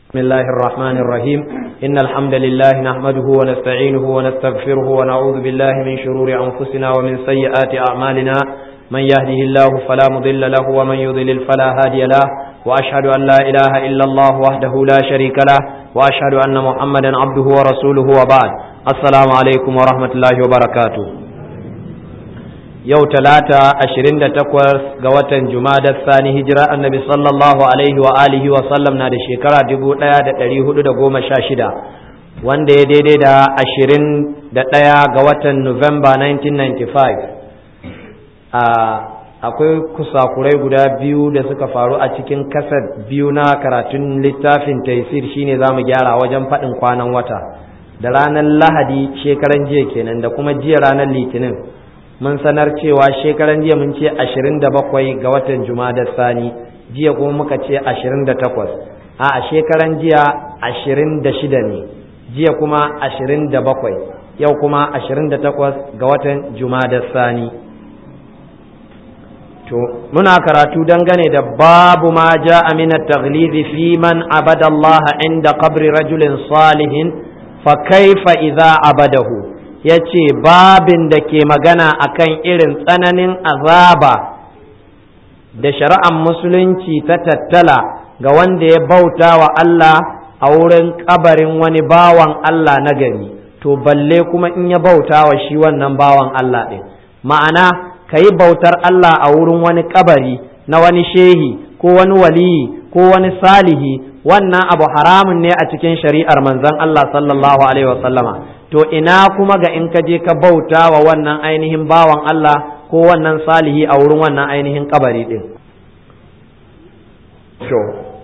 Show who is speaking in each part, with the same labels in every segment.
Speaker 1: بسم الله الرحمن الرحيم إن الحمد لله نحمده ونستعينه ونستغفره ونعوذ بالله من شرور أنفسنا ومن سيئات أعمالنا من يهده الله فلا مضل له ومن يضلل فلا هادي له وأشهد أن لا إله إلا الله وحده لا شريك له وأشهد أن محمدا عبده ورسوله وبعد السلام عليكم ورحمة الله وبركاته yau talata ashirin da takwas ga watan jumadar sani hijira annabi sallallahu alaihi wa alihi wa sallam na da shekara dubu ɗaya da ɗari hudu da goma sha shida wanda ya daidai da ashirin da ɗaya ga watan nuwamba 1995 akwai kusakurai guda biyu da suka faru a cikin kasar biyu na karatun littafin taisir shine za mu gyara wajen faɗin kwanan wata da ranar lahadi shekaran jiya kenan da kuma jiya ranar litinin mun sanar cewa shekaran jiya mun ce ashirin da bakwai ga watan da sani jiya kuma muka ce ashirin da takwas a shekaran jiya ashirin da shida ne jiya kuma ashirin da bakwai yau kuma ashirin da takwas ga watan da sani to muna karatu dangane da babu ma ja amina taglizi fi man abada Allah inda qabri rajulin salihin fa kaifa idza abadahu ya ce babin da ke magana akan irin tsananin azaba da shari'ar musulunci ta tattala ga wanda ya bauta wa Allah a wurin kabarin wani bawan Allah na gari to balle kuma in ya bauta wa shi wannan bawan Allah ɗin ma'ana ka yi bautar Allah a wurin wani kabari na wani shehi ko wani waliyi ko wani salihi wannan abu haramun ne a cikin shari'ar manzon Allah sallallahu alaihi wasallama to ina kuma ga in ka je ka bauta wa wannan ainihin bawan Allah ko wannan salihi a wurin wannan ainihin kabari din to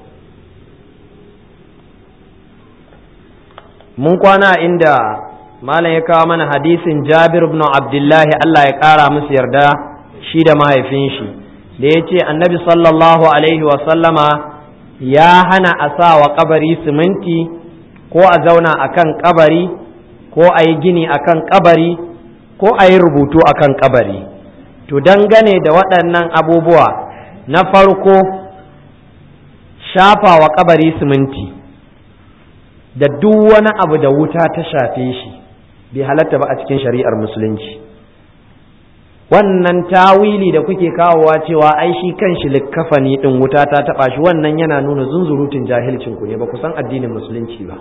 Speaker 1: mun kwana inda malam ya kawo mana hadisin Jabir ibn Abdullahi Allah ya kara musu yarda shi da mahaifin shi da ya ce annabi sallallahu alaihi wa sallama ya hana a sa wa kabari siminti ko a zauna akan kabari ko a yi gini a kan kabari ko a yi rubutu a kan kabari to dangane da waɗannan abubuwa na farko shafa wa kabari siminti da duk wani abu da wuta ta shafe shi bai halatta ba a cikin shari'ar musulunci wannan tawili da kuke kawowa cewa ai shi kan shi likkafani ɗin wuta ta taɓa shi wannan yana nuna zunzurutun jahilcinku ne ba ku san addinin musulunci ba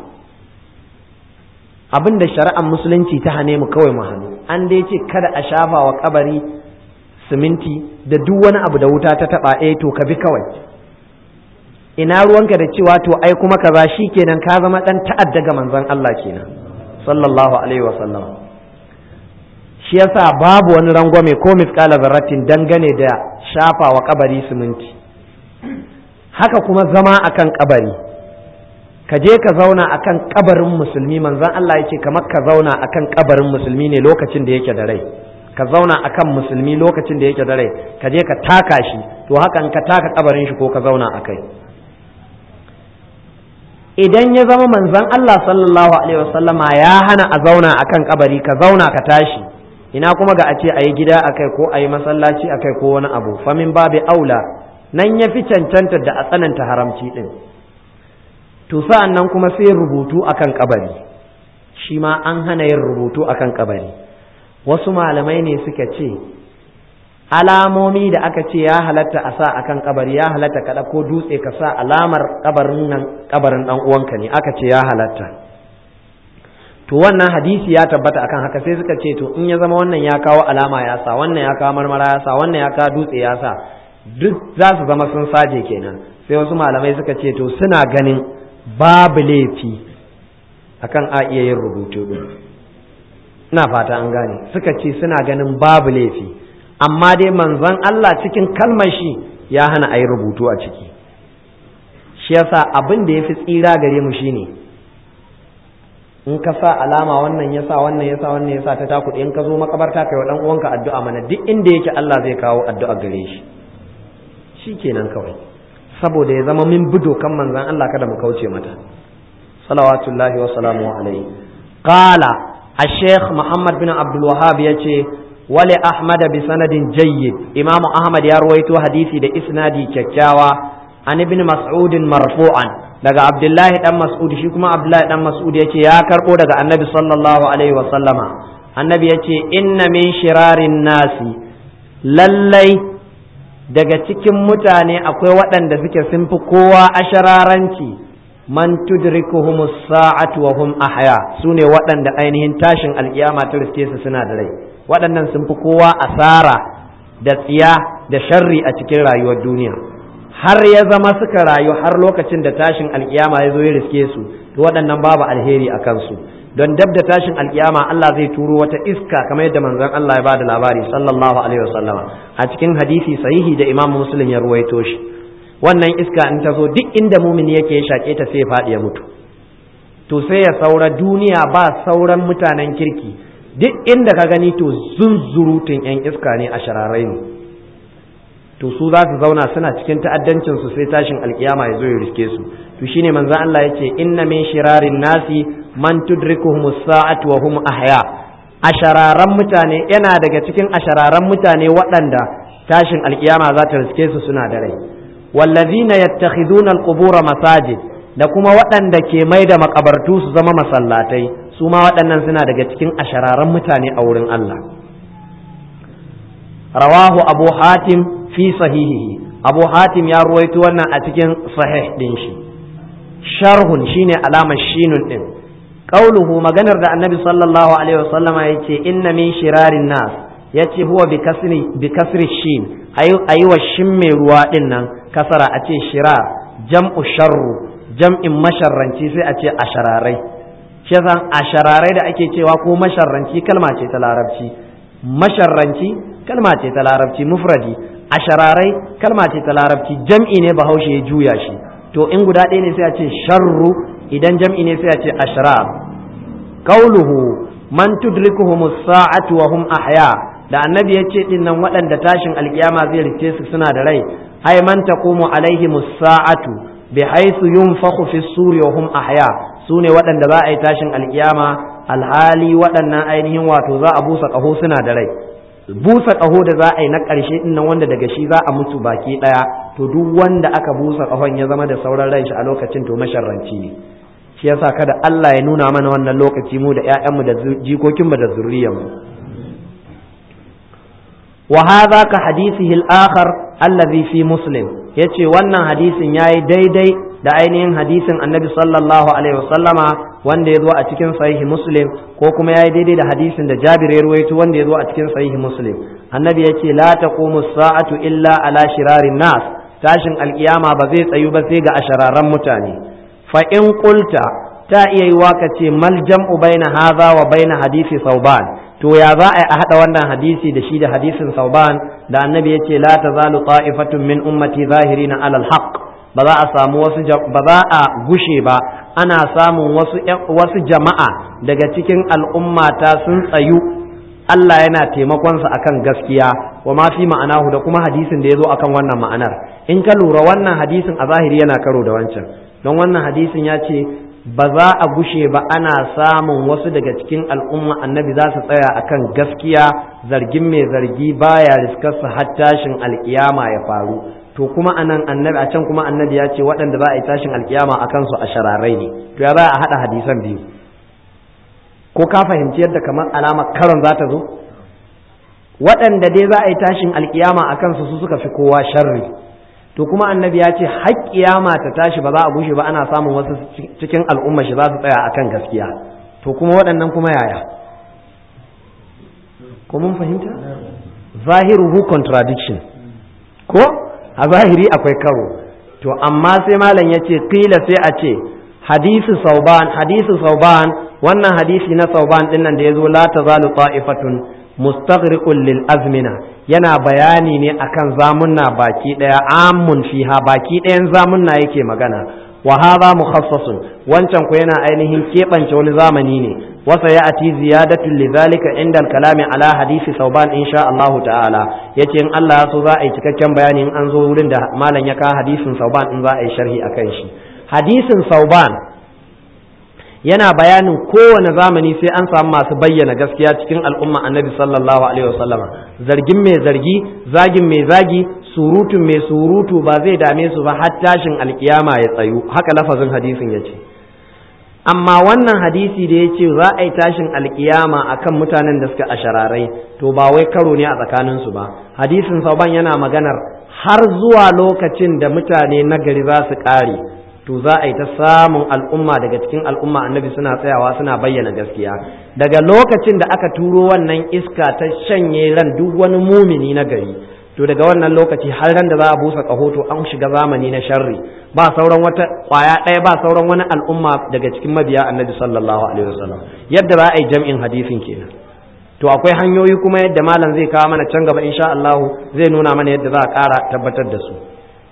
Speaker 1: abin da shari'ar musulunci ta hane mu kawai mu hannu an dai ce kada a shafa wa kabari siminti da duk wani abu da wuta ta taba eh to ka bi kawai ina ruwanka da cewa to ai kuma kaza kenan ka zama dan ta'adda ga manzon Allah kenan sallallahu alaihi wa sallam shi yasa babu wani rangwame ko misqala zarratin dangane da shafa wa kabari siminti haka kuma zama akan kabari ka je ka zauna akan kabarin musulmi manzon Allah ya ce kamar ka zauna akan kabarin musulmi ne lokacin da yake da rai ka zauna akan musulmi lokacin da yake da rai ka je ka taka shi to hakan ka taka kabarin shi ko ka zauna akai idan ya zama manzon Allah sallallahu alaihi wasallama ya hana a zauna akan kabari ka zauna ka tashi ina kuma ga a ce a yi gida akai ko a yi masallaci akai ko wani abu famin babu aula nan ya fi cancanta da a tsananta haramci din to sa'an nan kuma sai rubutu akan kabari shi ma an hana yin rubutu akan kabari wasu malamai ne suka ce alamomi da aka ce ya halatta a sa akan kabari ya halatta kada ko dutse ka sa alamar kabarin nan kabarin dan uwanka ne aka ce ya halatta to wannan hadisi ya tabbata akan haka sai suka ce to in ya zama wannan ya kawo alama ya sa wannan ya kawo marmara ya sa wannan ya kawo dutse ya sa duk za su zama sun saje kenan sai wasu malamai suka ce to suna ganin babu laifi akan a iya yin rubutu din ina fata an gane suka ce suna ganin babu laifi amma dai manzon Allah cikin kalmar shi ya hana a yi rubutu a ciki shi yasa abin da ya fi tsira gare mu shine in ka sa alama wannan ya sa wannan ya sa wannan ya sa ta takuɗe in ka zo makabarta kai wa ɗan uwanka addu'a mana duk inda yake Allah zai kawo addu'a gare shi shi kenan kawai saboda ya zama min bi dokan manzan Allah kada mu kauce mata salawatullahi wa salamu alaihi qala الشيخ محمد بن عبد الوهاب يتي wali ahmad bi sanadin jayyid imamu ahmad ya ruwaito hadisi da isnadi kyakkyawa an ibn mas'ud marfu'an daga abdullahi dan mas'ud shi kuma abdullahi dan mas'ud yace ya karbo daga annabi sallallahu alaihi wa sallama annabi yace inna min shirarin nasi lallai daga cikin mutane akwai waɗanda suke sun fi kowa ashararanci man tudrikuhum sa'atu wa hum ahya sune waɗanda ainihin tashin alkiyama ta riske su suna da rai waɗannan sun fi kowa asara da tsiya da sharri a cikin rayuwar duniya har ya zama suka rayu har lokacin da tashin alkiyama ya zo ya riske su to waɗannan babu alheri a kansu don dab da tashin alkiyama Allah zai turo wata iska kamar yadda manzon Allah ya ba da labari sallallahu alaihi wasallama a cikin hadisi sahihi da Imam Muslim ya ruwaito shi wannan iska in ta zo duk inda mumini yake ya shaƙe ta sai ya faɗi ya mutu to sai ya saura duniya ba sauran mutanen kirki duk inda ka gani to zunzurutun yan iska ne a shararai ne to su za su zauna suna cikin ta'addancin su sai tashin alkiyama ya zo ya riske su to shine manzon Allah yace inna min shirarin nasi man tudrikuhum as-sa'atu wa hum ahya ashararan mutane yana daga cikin ashararan mutane waɗanda tashin alkiyama za ta riske su suna da rai wallazina yattakhiduna al-qubura masajid da kuma waɗanda ke mai da makabartu su zama masallatai su ma waɗannan suna daga cikin ashararan mutane a wurin Allah rawahu abu hatim fi sahihihi abu hatim ya ruwaito wannan a cikin sahih din shi sharhun shine alamar shinun din qauluhu maganar da annabi sallallahu alaihi wasallama yace inna min shirarin nas yace huwa bi kasri bi kasri shin ayi wa shin mai ruwa din nan kasara a ce shirar jam'u sharru jam'in masharranci sai a ce ashararai shi yasa ashararai da ake cewa ko masharranci kalma ce ta larabci masharranci kalma ce ta larabci mufradi ashararai kalma ce ta larabci jam'i ne bahaushe ya juya shi to in guda ɗaya ne sai a ce sharru idan jam'i ne sai a ce ashrar qauluhu man tudrikuhum as-sa'atu wa hum ahya da annabi ya ce din nan waɗanda tashin alkiyama zai rike su suna da rai ai man taqumu alaihim as-sa'atu bi haythu yunfakhu fi suri wa hum ahya sune waɗanda za a yi tashin alkiyama alhali waɗannan ainihin wato za a busa ƙaho suna da rai busa ƙaho da za a yi na ƙarshe ɗin nan wanda daga shi za a mutu baki ɗaya to duk wanda aka busa ƙahon ya zama da sauran ran shi a lokacin to masharranci ne shi yasa kada Allah ya nuna mana wannan lokaci mu da ƴaƴanmu da jikokinmu da zuriyarmu wa hadha ka hadithihi al-akhar allazi fi muslim yace wannan hadisin yayi daidai da ainihin hadisin annabi sallallahu alaihi wasallama wanda ya zo a cikin sahihi muslim ko kuma ya yi daidai da hadisin da jabir ya ruwaito wanda ya zo a cikin sahihi muslim annabi ya ce la taqumu sa'atu illa ala shirarin nas tashin alkiyama ba zai tsayu ba sai ga ashararan mutane fa in qulta ta iya yi waka ce mal jam'u baina hadha wa baina hadisi sauban to ya za a haɗa wannan hadisi da shi da hadisin sauban da annabi ya ce la tazalu ta'ifatun min ummati zahirina alal haqq ba za a samu wasu ba za a gushe ba ana samun wasu wasu jama'a daga cikin al'ummata sun tsayu Allah yana taimakonsa akan gaskiya wa ma fi ma'anahu da kuma hadisin da ya zo akan wannan ma'anar in ka lura wannan hadisin a zahiri yana karo da wancan don wannan hadisin ya ce ba za a gushe ba ana samun wasu daga cikin al'umma annabi za su tsaya akan gaskiya zargin mai zargi baya riskarsa har tashin alkiyama ya faru to kuma anan annabi a can kuma annabi ya ce waɗanda za a yi tashin alkiyama a kansu a shararai ne to ya za a haɗa hadisan biyu ko ka fahimci yadda kamar alamar karon za ta zo waɗanda dai za a yi tashin alkiyama a kansu su suka fi kowa sharri to kuma annabi ya ce har kiyama ta tashi ba za a gushe ba ana samun wasu cikin al'umma shi za su tsaya akan gaskiya to kuma waɗannan kuma yaya ko mun fahimta zahiruhu contradiction ko a zahiri akwai karo to amma sai malam ya ce kila sai a ce hadisi sauban hadisi sauban wannan hadisi na sauban din nan da ya zo la tazalu ta'ifatun mustaghriqun lil azmina yana bayani ne akan zamunna baki daya amun fiha baki dayan zamunna yake magana wa hadha mukhassasun wancan ko yana ainihin keɓance wani zamani ne wasa ya ati ziyadatu lidhalika inda al-kalami ala hadisi sauban insha Allah ta'ala yace in Allah ya so za a yi cikakken bayani in an zo wurin da malam ya ka hadisin sauban in za a yi sharhi akan shi hadisin sauban yana bayanin kowane zamani sai an samu masu bayyana gaskiya cikin al'umma annabi sallallahu alaihi wasallama zargin mai zargi zagin mai zagi surutun mai surutu ba zai dame su ba har tashin alkiyama ya tsayu haka lafazin hadisin ya ce amma wannan hadisi da ya ce za a yi tashin alkiyama akan mutanen da suka ashararai to ba wai karo ne a tsakaninsu ba hadisin sauban yana maganar har zuwa lokacin da mutane nagari za su ƙare to za a yi ta samun al'umma daga cikin al'umma annabi suna tsayawa suna bayyana gaskiya daga lokacin da aka turo wannan iska ta shanye ran duk wani mumini na gari to daga wannan lokaci har ran da za a busa ƙaho to an shiga zamani na sharri ba sauran wata ƙwaya ɗaya ba sauran wani al'umma daga cikin mabiya annabi sallallahu alaihi wasallam yadda za a yi jam'in hadisin kenan to akwai hanyoyi kuma yadda malam zai kawo mana can gaba insha Allah zai nuna mana yadda za a ƙara tabbatar da su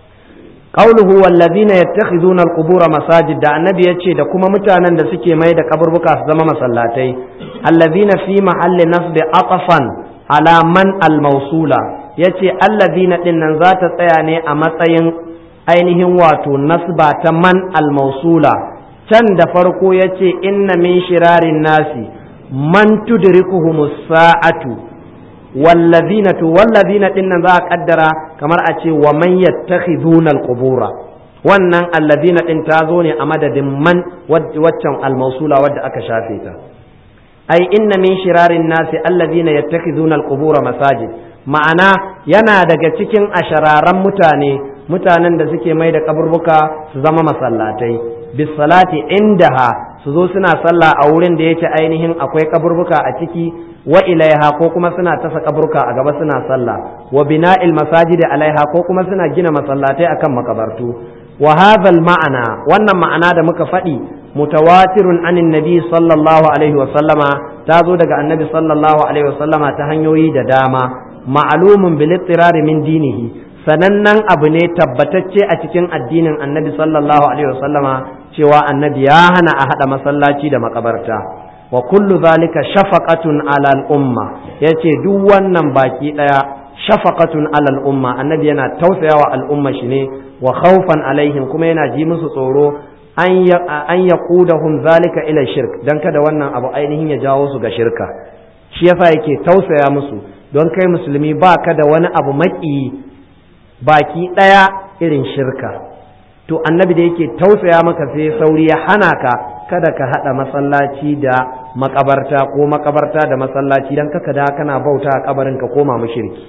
Speaker 1: qauluhu wallazina yattakhizuna alqubura masajid da annabi yace da kuma mutanen da suke mai da kaburbuka su zama masallatai allazina fi mahalli nasbi aqfan ala man almawsula yace allazina din nan za ta tsaya ne a matsayin ainihin wato nasba ta man almawsula can da farko yace inna min shirarin nasi man tudrikuhumus sa'atu wallazina to wallazina din nan za a kaddara kamar a ce wa man yattakhiduna alqubura wannan allazina din ta zo ne a madadin man waccan almausula wadda aka shafe ta ai inna min shirarin nasi allazina yattakhiduna alqubura masajid ma'ana yana daga cikin ashararan mutane mutanen da suke mai da kaburbuka su zama masallatai bisalati indaha su zo suna sallah a wurin da yake ainihin akwai kaburbuka a ciki wa ilaiha ko kuma suna tasa kaburka a gaba suna sallah wa bina'il masajidi alaiha ko kuma suna gina masallatai akan makabartu wa hadha ma'ana wannan ma'ana da muka faɗi mutawatirun anin nabi sallallahu alaihi wa sallama ta zo daga annabi sallallahu alaihi wa sallama ta hanyoyi da dama ma'lumun bil ittirari min dinihi sanannen abu ne tabbatacce a cikin addinin annabi sallallahu alaihi wa sallama cewa annabi ya hana a hada masallaci da makabarta wa kullu zalika shafaqatun ala al-umma yace duk wannan baki daya shafaqatun ala al-umma annabi yana tausayawa al'umma shi ne wa khawfan alaihim kuma yana ji musu tsoro an an yaqudahum zalika ila shirk dan kada wannan abu ainihin ya jawo su ga shirka shi yasa yake tausaya musu don kai musulmi ba ka da wani abu maki baki daya irin shirka to annabi da yake tausaya maka sai sauri ya hana ka kada ka haɗa masallaci da makabarta ko makabarta da masallaci don kaka da kana bauta a kabarin ka koma mushriki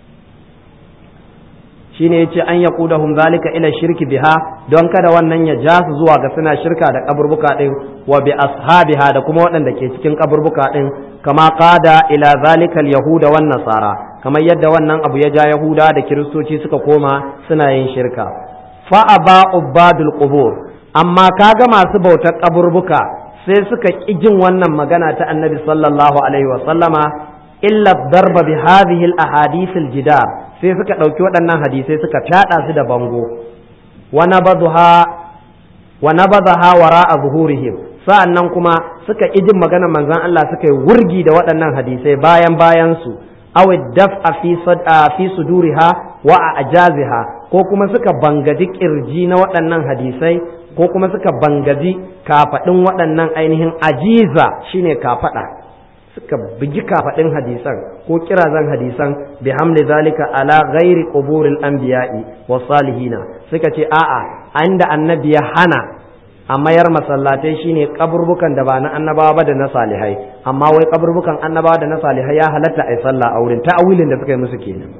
Speaker 1: shine yace an yaqudahum zalika ila shirki biha don kada wannan ya ja su zuwa ga suna shirka da kaburbuka din wa bi ashabiha da kuma waɗanda ke cikin kaburbuka din kama qada ila zalika yahuda wan nasara kamar yadda wannan abu ya ja yahuda da kiristoci suka koma suna yin shirka fa aba ubadul qubur amma kaga masu bautar kaburbuka sai suka ƙi jin wannan magana ta annabi sallallahu alaihi wa sallama illa darba bi hadhihi al ahadith al jidar sai suka ɗauki waɗannan hadisai suka fyaɗa su da bango wa nabadha wa nabadha wara'a zuhurihim sa'annan kuma suka ƙi jin magana manzon Allah suka yi wurgi da waɗannan hadisai bayan bayan su aw daf'a fi fi suduriha wa ajaziha ko kuma suka bangaji kirji na waɗannan hadisai ko kuma suka bangaji kafaɗin waɗannan ainihin ajiza shine kafaɗa suka bugi kafaɗin hadisan ko kirazan hadisan bi hamli zalika ala ghairi quburil anbiya'i wa salihina suka ce a'a inda annabi ya hana a mayar masallatai shine kaburbukan da ba na annabawa ba da na salihai amma wai kaburbukan annabawa da na salihai ya halatta a sallah a wurin ta'awilin da suka yi musu kenan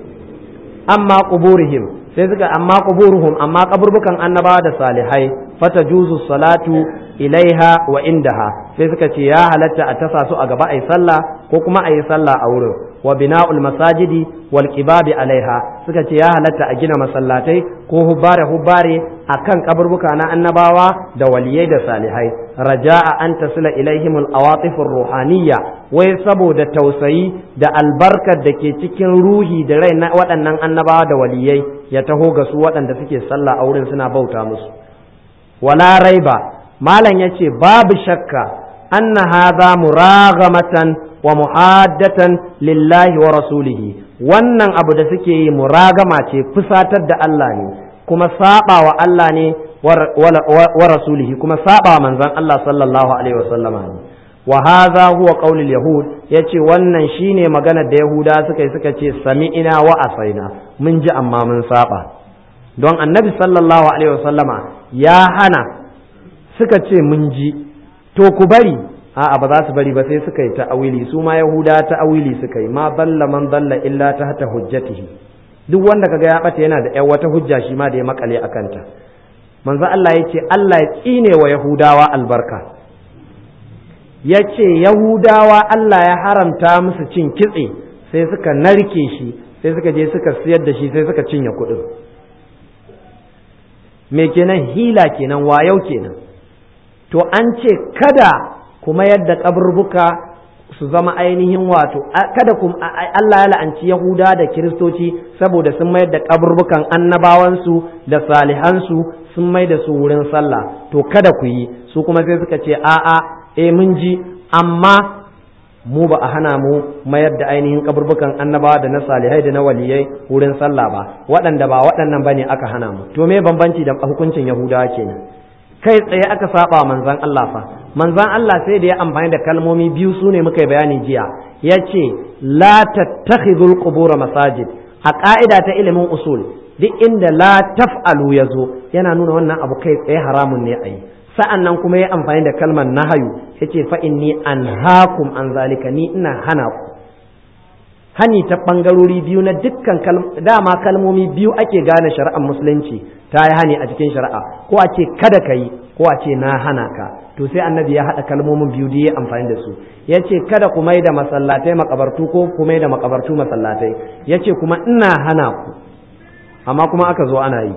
Speaker 1: amma quburihim sai suka amma quburuhum amma kaburbukan annabawa da salihai fata juzu salatu ilaiha wa indaha sai suka ce ya halatta a tasa su a gaba ayi sallah ko kuma ayi sallah a wurin wa bina'ul masajidi wal qibabi alaiha suka ce ya halatta a gina masallatai ko hubbare hubbare akan kaburbuka na annabawa da waliyai da salihai raja'a an tasila ilaihim al awatif ruhaniyya wai saboda tausayi da albarkar da ke cikin ruhi da rai na waɗannan annabawa da waliyai ya taho ga su waɗanda suke sallah a wurin suna bauta musu wala raiba malam yace babu shakka anna hadha muraghamatan wa muhaddatan lillahi wa rasulihi wannan abu da suke yi muragama ce fusatar da Allah ne kuma saba wa Allah ne wa rasulihi kuma saba wa manzon Allah sallallahu alaihi wa sallama ne wa hadha huwa qaulul yahud yace wannan shine magana da yahuda suka yi suka ce sami'ina wa asaina mun ji amma mun saba don annabi sallallahu alaihi wasallama ya hana suka ce mun ji to ku bari a'a ba za su bari ba sai suka yi ta'awili su ma yahuda ta'awili suka yi ma balla man balla illa ta hata hujjatihi duk wanda kaga ya bata yana da wata hujja shi ma da ya makale a kanta manzo Allah ya ce Allah ya tsine wa yahudawa albarka ya ce yahudawa Allah ya haramta musu cin kitse sai suka narke shi sai suka je suka siyar da shi sai suka cinye kuɗin me kenan hila kenan wayau kenan to an ce kada kuma yadda kaburbuka su zama ainihin wato kada kuma Allah ya la'anci Yahuda da Kiristoci saboda sun mayar da kaburbukan annabawansu da salihansu sun mai da su wurin sallah to kada ku yi su kuma sai suka ce a'a eh mun ji amma mu ba a hana mu mayar da ainihin kaburbukan annabawa da na salihai da na waliyai wurin sallah ba waɗanda ba waɗannan bane aka hana mu to me bambanci da hukuncin Yahudawa kenan kai tsaye aka saba manzan Allah fa manzan Allah sai da ya amfani da kalmomi biyu su ne muka yi bayani jiya ya ce la tattakhidul qubur masajid a ka'ida ta ilimin usul duk inda la taf'alu ya zo yana nuna wannan abu kai tsaye haramun ne a yi sa'an nan kuma ya amfani da kalmar nahayu ya ce fa inni anhaakum an zalika ni ina hana ku hani ta ɓangarori biyu na dukkan dama kalmomi biyu ake gane shari'ar musulunci ta yi hani a cikin shari'a ko a ce kada ka yi ko a ce na hana ka to sai annabi ya haɗa kalmomin biyu da ya amfani da su ya ce kada ku mai da masallatai makabartu ko ku mai da makabartu masallatai ya ce kuma ina hana ku amma kuma aka zo ana yi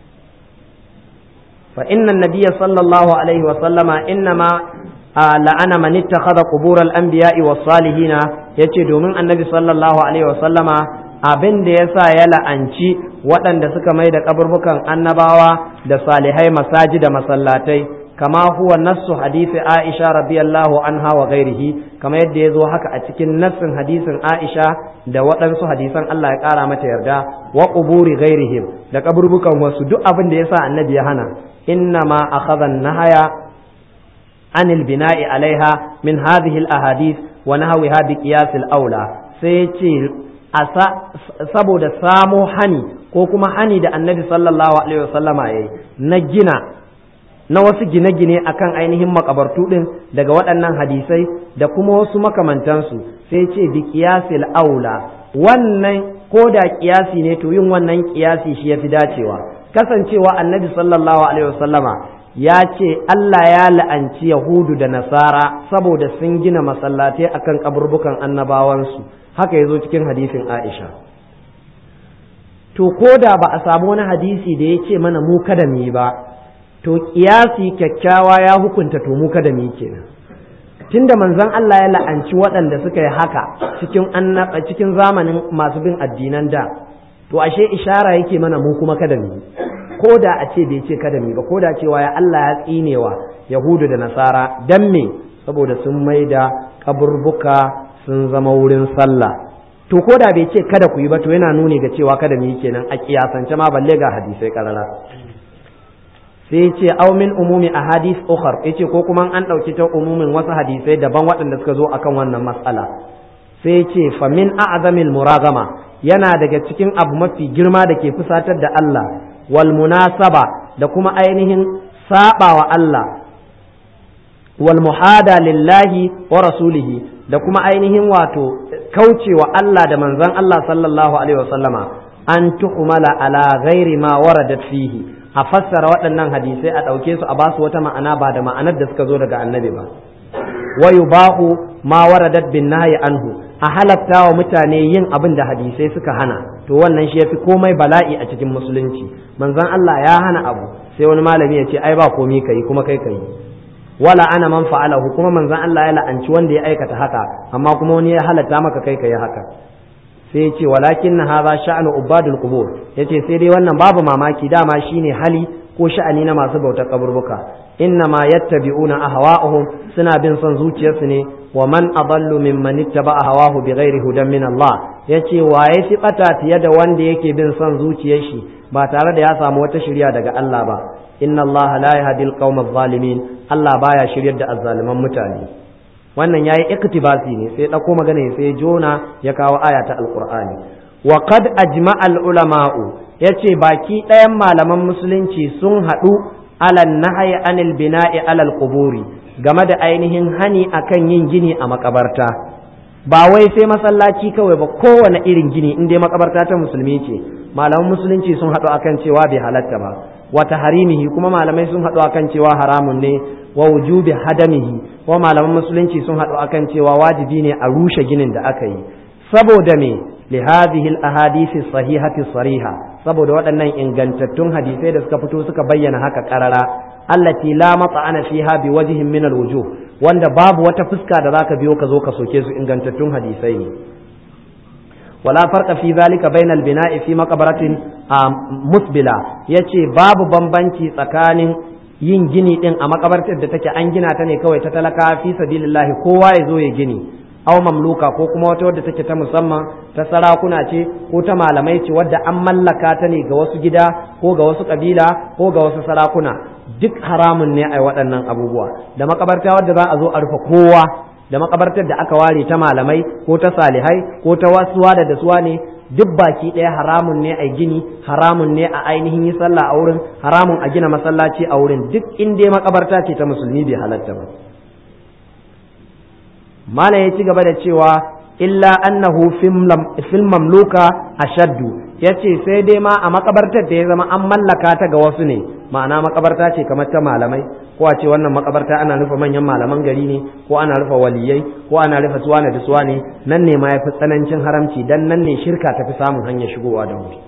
Speaker 1: fa inna nabiyya sallallahu alaihi wa sallama innama la'ana man ittakhadha qubur al-anbiya'i was-salihina yace domin annabi sallallahu alaihi wasallama abin da yasa ya la'anci waɗanda suka mai da kaburbukan annabawa da salihai masaji da masallatai kama huwa nassu hadisi Aisha radiyallahu anha wa ghairihi kama yadda ya zo haka a cikin nassin hadisin Aisha da waɗansu hadisan Allah ya ƙara mata yarda wa quburi ghairihim da kaburbukan wasu duk abin da yasa annabi ya hana innama akhadha an-nahaya عن البناء عليها من هذه الأحاديث ونحوها بقياس الأولى سيتي saboda samo hani ko kuma hani da annabi sallallahu alaihi wasallama yayi na gina na wasu gine-gine akan ainihin makabartu din daga waɗannan hadisai da kuma wasu makamantansu sai ce bi qiyasil aula wannan ko da kiyasi ne to yin wannan kiyasi shi yafi dacewa kasancewa annabi sallallahu alaihi wasallama ya ce Allah ya la'anci Yahudu da Nasara saboda sun gina masallatai akan kaburbukan annabawansu haka ya zo cikin hadisin Aisha to ko da ba a samu wani hadisi da ya ce mana mu kada mu yi ba to kiyasi kyakkyawa ya hukunta to mu kada mu yi kenan tunda manzon Allah ya la'anci waɗanda suka yi haka cikin cikin zamanin masu bin addinan da to ashe ishara yake mana mu kuma kada mu yi ko da a ce bai ce kada mu ba ko da cewa ya Allah ya tsinewa Yahudu da Nasara dan me saboda sun maida kaburbuka sun zama wurin sallah to ko da bai ce kada ku yi ba to yana nuni ga cewa kada mu yi kenan a kiyasance ma balle ga hadisai karara sai ce aw min umumi ahadith ukhar yace ko kuma an dauki ta umumin wasu hadisai daban waɗanda suka zo akan wannan mas'ala sai ce fa min a'zamil muragama yana daga cikin abu mafi girma da ke fusatar da Allah wal munasaba da kuma ainihin saba wa Allah wal muhada lillahi wa rasulihi da kuma ainihin wato kaucewa Allah da manzon Allah sallallahu alaihi wasallama an tuhumala ala ghairi ma waradat fihi a fassara waɗannan hadisai a ɗauke su a basu wata ma'ana ba da ma'anar da suka zo daga annabi ba wa yubahu ma waradat bin nahyi anhu a halatta wa mutane yin abin da hadisai suka hana to wannan shi yafi komai bala'i a cikin musulunci manzon Allah ya hana abu sai wani malami ya ce ai ba komai kai kuma kai kai wala ana man fa'alahu kuma manzon Allah ya la'anci wanda ya aikata haka amma kuma wani ya halatta maka kai kai haka sai ya ce walakin hadha sha'nu ubadul qubur yace sai dai wannan babu mamaki dama shine hali ko sha'ani na masu bautar kaburbuka inna ma yattabi'una ahwa'uhum suna bin son zuciyarsu ne wa man adallu mimman ittaba hawahu bighairi hudan min Allah yace waye fi bata fiye da wanda yake bin son zuciyar shi ba tare da ya samu wata shirya daga Allah ba inna Allah la yahdi al-qawma adh-dhalimin Allah baya shiryar da azzaliman mutane wannan yayi iktibasi ne sai dauko magana sai jona ya kawo aya ta alqur'ani wa qad ajma'a al-ulama'u yace baki ɗayan malaman musulunci sun haɗu alal nahyi anil bina'i alal quburi game da ainihin hani akan yin gini a makabarta ba wai sai masallaci kawai ba kowane irin gini in dai makabarta ta musulmi ce malaman musulunci sun haɗu akan cewa bai halatta ba wata harimihi kuma malamai sun haɗu akan cewa haramun ne wa wujubi hadamihi kuma malaman musulunci sun haɗu akan cewa wajibi ne a rushe ginin da aka yi saboda me li hadhihi al ahadisi sahihati sariha saboda waɗannan ingantattun hadisai da suka fito suka bayyana haka karara allati la mat'ana fiha bi wajhin min al wujuh wanda babu wata fuska da zaka biyo ka zo ka soke su ingantattun hadisai ne ولا فرق في ذلك بين البناء في مقبرة مسبلة yace babu bambanci tsakanin yin gini din a makabartar da take an gina ta ne kawai ta talaka fi sabilillahi kowa ya zo ya gini aw mamluka ko kuma wata wadda take ta musamman ta sarakuna ce ko ta malamai ce wadda an mallaka ta ne ga wasu gida ko ga wasu kabila ko ga wasu sarakuna duk haramun ne a waɗannan abubuwa da makabarta wadda za a zo a rufe kowa da makabartar da aka ware ta malamai ko ta salihai ko ta wasuwa da dasuwa ne duk baki ɗaya haramun ne a gini haramun ne a ainihin yi sallah a wurin haramun a gina masallaci a wurin duk in dai makabarta ce ta musulmi bai halatta ba malam ya ci gaba da cewa illa annahu fil mamluka ashaddu yace sai dai ma a makabartar da ya zama an mallaka ta ga wasu ne ma'ana makabarta ce kamar ta malamai ko a ce wannan makabarta ana rufe manyan malaman gari ne ko ana rufe waliyai ko ana rufe suwana da suwane nan ne ma yafi tsanancin haramci dan nan ne shirka tafi samun hanyar shigowa da wuri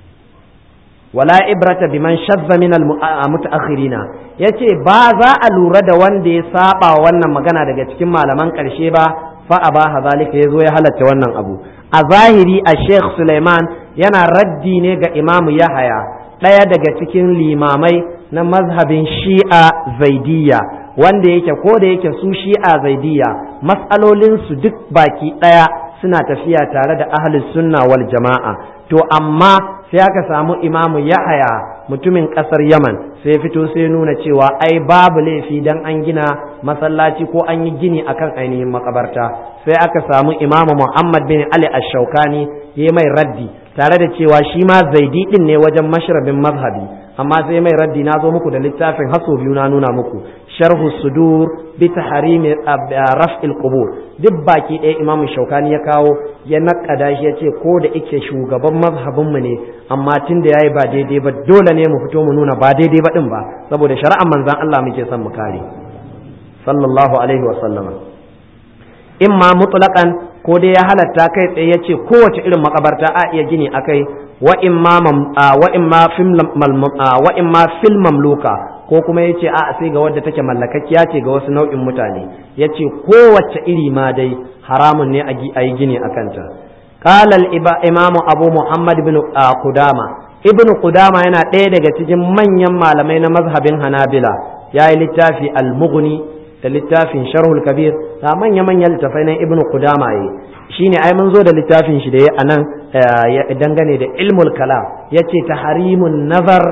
Speaker 1: wala ibrata biman shazza min al mutaakhirina yace ba za a lura da wanda ya saba wannan magana daga cikin malaman karshe ba fa abaha zalika yazo ya halatta wannan abu a zahiri a Sheikh Suleiman yana raddi ne ga Imamu Yahaya ɗaya daga cikin limamai na mazhabin Shi'a Zaidiyya wanda yake ko da yake su Shi'a Zaidiyya matsalolinsu duk baki ɗaya suna tafiya tare da ahlus sunna wal jama'a to amma sai aka samu Imamu Yahaya mutumin ƙasar Yaman sai fito sai nuna cewa ai babu laifi dan an gina masallaci ko an yi gini akan ainihin makabarta sai aka samu imamu Muhammad bin Ali ash-Shawkani ya mai raddi tare da cewa shi ma zaidi din ne wajen mashrabin mazhabi amma sai mai raddi na zo muku da littafin haso biyu na nuna muku sharhu sudur bi tahrimi raf'il qubur duk baki ɗaya imamu Shawkani ya kawo ya nakada shi ya ce ko da ike shugaban mazhabin mu ne amma tun da yayi ba daidai ba dole ne mu fito mu nuna ba daidai ba din ba saboda shari'ar manzon Allah muke son mu kare sallallahu alaihi wa sallama imma mutlaqan ko dai ya halatta kai tsaye ya ce kowace irin makabarta a iya gini akai wa imma wa imma fil wa imma fil mamluka ko kuma yace a sai ga wadda take mallakakkiya ce ga wasu nau'in mutane yace kowace iri ma dai haramun ne a yi gini akanta qala al imamu abu muhammad ibn qudama ibn qudama yana ɗaya daga cikin manyan malamai na mazhabin hanabila ya yi littafi al-mughni da littafin sharhul kabir da manya-manyan littafai na ibn qudama yi shine ai mun zo da littafin shi da ya anan dangane da ilmul kalam yace tahrimun nazar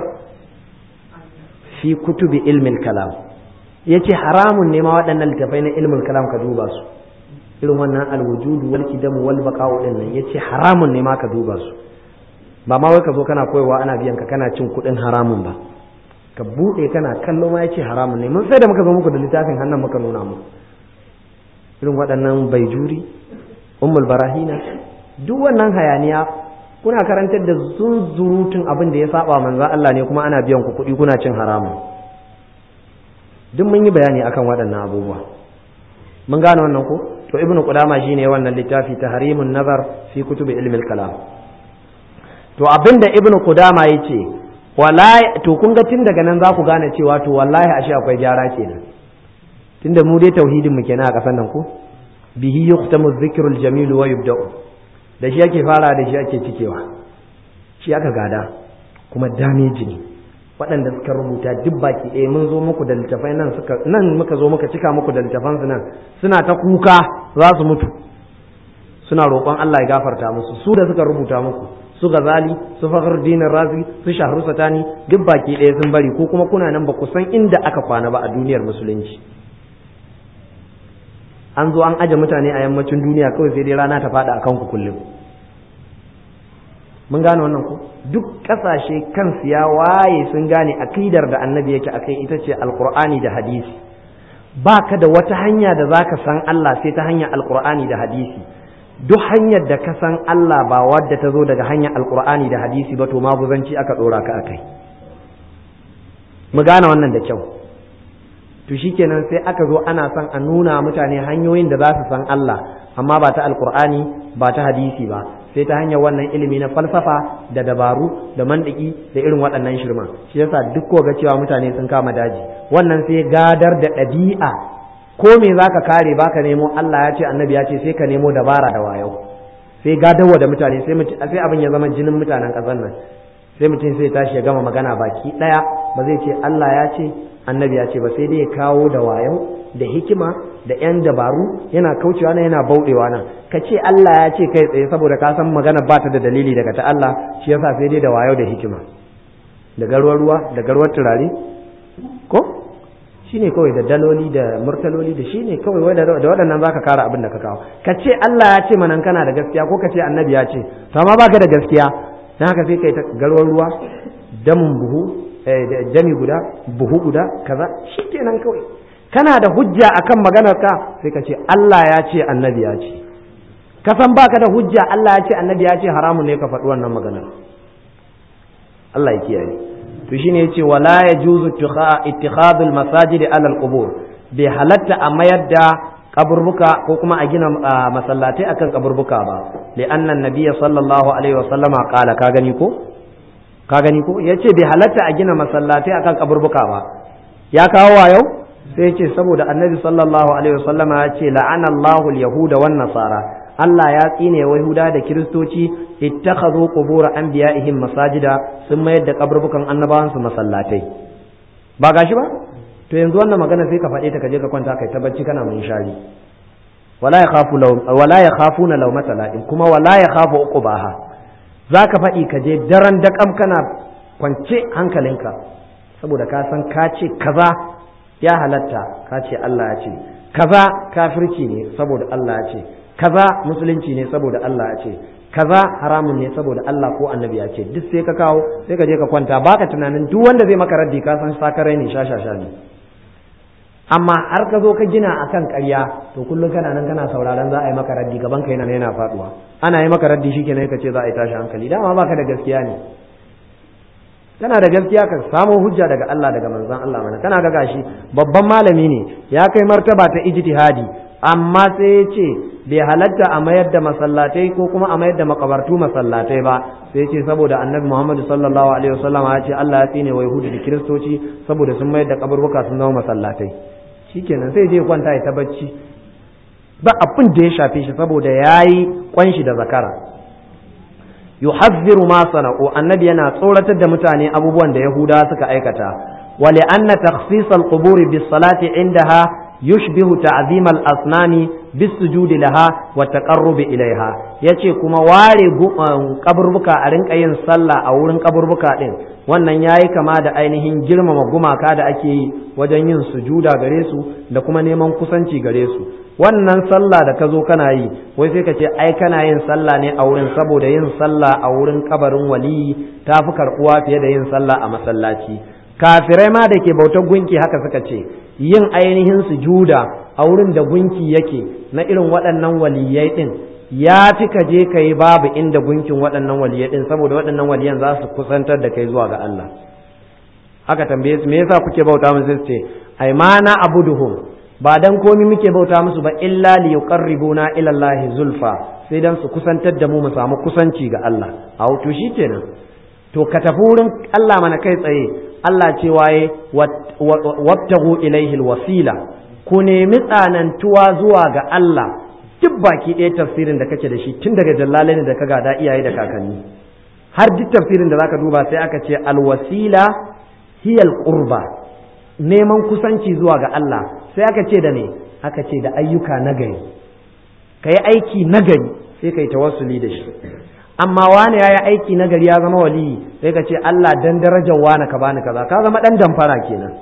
Speaker 1: fi kutubi ilmil kalam yace haramun ne ma waɗannan littafai na ilmul kalam ka duba su irin wannan alwujudu wal kidamu wal baqa'u din nan yace haramun ne ma ka duba su ba ma wai ka zo kana koyewa ana biyan ka kana cin kuɗin haramun ba ka buɗe kana kallo ma yace haramun ne mun sai da muka zo muku da littafin hannun muka nuna muku irin waɗannan baijuri ummul barahina duk wannan hayaniya kuna karantar da zunzurutun abin da ya saba manzon Allah ne kuma ana biyan ku kuɗi kuna cin haramun duk mun yi bayani akan waɗannan abubuwa mun gane wannan ko to ibnu qudama shine wannan littafi tahrimun nazar fi kutubi ilmi kalam to abinda ibnu qudama yace wallahi to kun ga tun daga nan za ku gane cewa to wallahi ashe akwai gyara kenan tunda mu dai tauhidin mu kenan a kasan nan ko bihi yuqtamu dhikrul jamil wa yubda'u da shi ake fara da shi ake cikewa shi aka gada kuma damage ne waɗanda suka rubuta duk baki ɗaya mun zo muku da littafai nan suka nan muka zo muka cika muku da littafan su nan suna ta kuka za su mutu suna roƙon Allah ya gafarta musu su da suka rubuta muku su gazali su fakhruddin razi su shahru satani duk baki ɗaya sun bari ko kuma kuna nan ba ku san inda aka kwana ba a duniyar musulunci an zo an aje mutane a yammacin duniya kawai sai dai rana ta fada akan ku kullum mun gane wannan ko duk kasashe kansu ya waye sun gane akidar da annabi yake akai ita ce alqur'ani da hadisi baka da wata hanya da zaka san Allah sai ta hanyar alqur'ani da hadisi duk hanyar da ka san Allah ba wadda ta zo daga hanyar alqur'ani da hadisi ba to maguzanci aka dora ka akai mu gane wannan da kyau to shikenan sai aka zo ana son a nuna mutane hanyoyin da za su san Allah amma ba ta alqur'ani ba ta hadisi ba sai ta hanyar wannan ilimi na falsafa da dabaru da mandiki da irin waɗannan shirma shi yasa duk ko ga cewa mutane sun kama daji wannan sai gadar da ɗabi'a ko me zaka kare baka nemo Allah ya ce annabi ya ce sai ka nemo dabara da wayo sai gadarwa da mutane sai sai abin ya zama jinin mutanen ƙasar nan sai mutum sai tashi ya gama magana baki ɗaya ba zai ce Allah ya ce annabi ya ce ba sai dai ya kawo da wayo da hikima da yan dabaru yana kaucewa nan yana bauɗewa nan ka ce Allah ya ce kai tsaye saboda ka san magana ba ta da dalili daga ta Allah shi yasa sai dai da wayo da hikima da garwar ruwa da garwar turare ko shine kawai da daloli da murtaloli da shine kawai wai da waɗannan zaka kara abin da ka kawo ka ce Allah ya ce manan kana da gaskiya ko ka ce annabi ya ce to amma baka da gaskiya dan haka sai kai ta garwar ruwa damun buhu jami guda buhu guda kaza shikenan kawai kana da hujja akan maganar ka sai ka ce Allah ya ce annabi ya ce ka san baka da hujja Allah ya ce annabi ya ce haramun ne ka faɗi wannan maganar Allah ya kiyaye to shine yace wala yajuzu ittikhadul masajidi ala alqubur bai halatta a mayar da kaburbuka ko kuma a gina masallatai akan kaburbuka ba li anna nabiyya sallallahu alaihi wa sallama qala ka gani ko ka gani ko yace bai halatta a gina masallatai akan kaburbuka ba ya kawo wa yau sai ce saboda annabi sallallahu alaihi wasallama ya ce la'ana Allahu al-yahuda wan nasara Allah ya tsine wa Yahuda da Kiristoci ittakhadhu qubur anbiya'ihim masajida sun mayar da kaburbukan annabawan su masallatai ba gashi ba to yanzu wannan magana sai ka faɗe ta ka je ka kwanta kai ta bacci kana mun shari wala yakhafu law wala yakhafuna lawmata la'in kuma wala yakhafu uqbaha zaka faɗi ka je daren daƙam kana kwance hankalinka saboda ka san ka ce kaza ya halatta ka ce Allah ya ce kaza kafirci ne saboda Allah ya ce kaza musulunci ne saboda Allah ya ce kaza haramun ne saboda Allah ko annabi ya ce duk sai ka kawo sai ka je ka kwanta baka tunanin duk wanda zai maka raddi ka san sakarai ne shashasha ne amma har ka zo ka gina akan ƙarya to kullum kana nan kana sauraron za a yi maka raddi gaban ka yana yana faduwa ana yi maka raddi shikenan ka ce za a yi tashi hankali dama baka da gaskiya ne kana da gaskiya ka samo hujja daga Allah daga manzon Allah mana kana ga gashi babban malami ne ya kai martaba ta ijtihadi amma sai ya ce bai halatta a mayar da masallatai ko kuma a mayar da makabartu masallatai ba sai ce saboda annabi Muhammad sallallahu alaihi wasallam ya ce Allah ya tsine wa yahudi da kiristoci saboda sun mayar da kaburbuka sun zama masallatai shikenan sai je kwanta ya ta bacci ba abin da ya shafe shi saboda yayi kwanshi da zakara yuhazziru ma sana'u annabi yana tsoratar da mutane abubuwan da yahuda suka aikata wa li anna takhsis al-qubur bis salati indaha yushbihu ta'zim al-asnami bis sujudi laha wa taqarrub ilaiha yace kuma ware kaburbuka a rinka yin sallah a wurin kaburbuka din wannan yayi kama da ainihin girmama gumaka da ake yi wajen yin sujuda gare su da kuma neman kusanci gare su wannan sallah da ka zo kana yi wai sai ka ce ai kana yin sallah ne a wurin saboda yin sallah a wurin kabarin waliyi ta fi karɓuwa fiye da yin sallah a masallaci kafirai ma da ke bautar gunki haka suka ce yin ainihin sujuda a wurin da gunki yake na irin waɗannan waliyai ɗin ya fi ka je ka yi babu inda gunkin waɗannan waliyai ɗin saboda waɗannan waliyan za su kusantar da kai zuwa ga Allah aka tambaye su me yasa kuke bauta musu sai ce ai ma na abuduhum ba dan komi muke bauta musu ba illa li yuqarribuna ila Allah zulfa sai dan su kusantar da mu mu samu kusanci ga Allah a to kenan to ka tafi wurin Allah mana kai tsaye Allah ce waye wabtagu ilaihi alwasila ku nemi tsanantuwa zuwa ga Allah duk baki ɗaya tafsirin da kake da shi tun daga jallalai da ka gada iyaye da kakanni har duk tafsirin da zaka duba sai aka ce alwasila hiya alqurba neman kusanci zuwa ga Allah sai aka ce da ne aka ce da ayyuka nagari ka yi aiki nagari sai ka yi tawassuli da shi amma wani ya yi aiki nagari ya zama waliyi sai ka ce Allah dan darajar wani ka bani kaza ka zama dan damfara kenan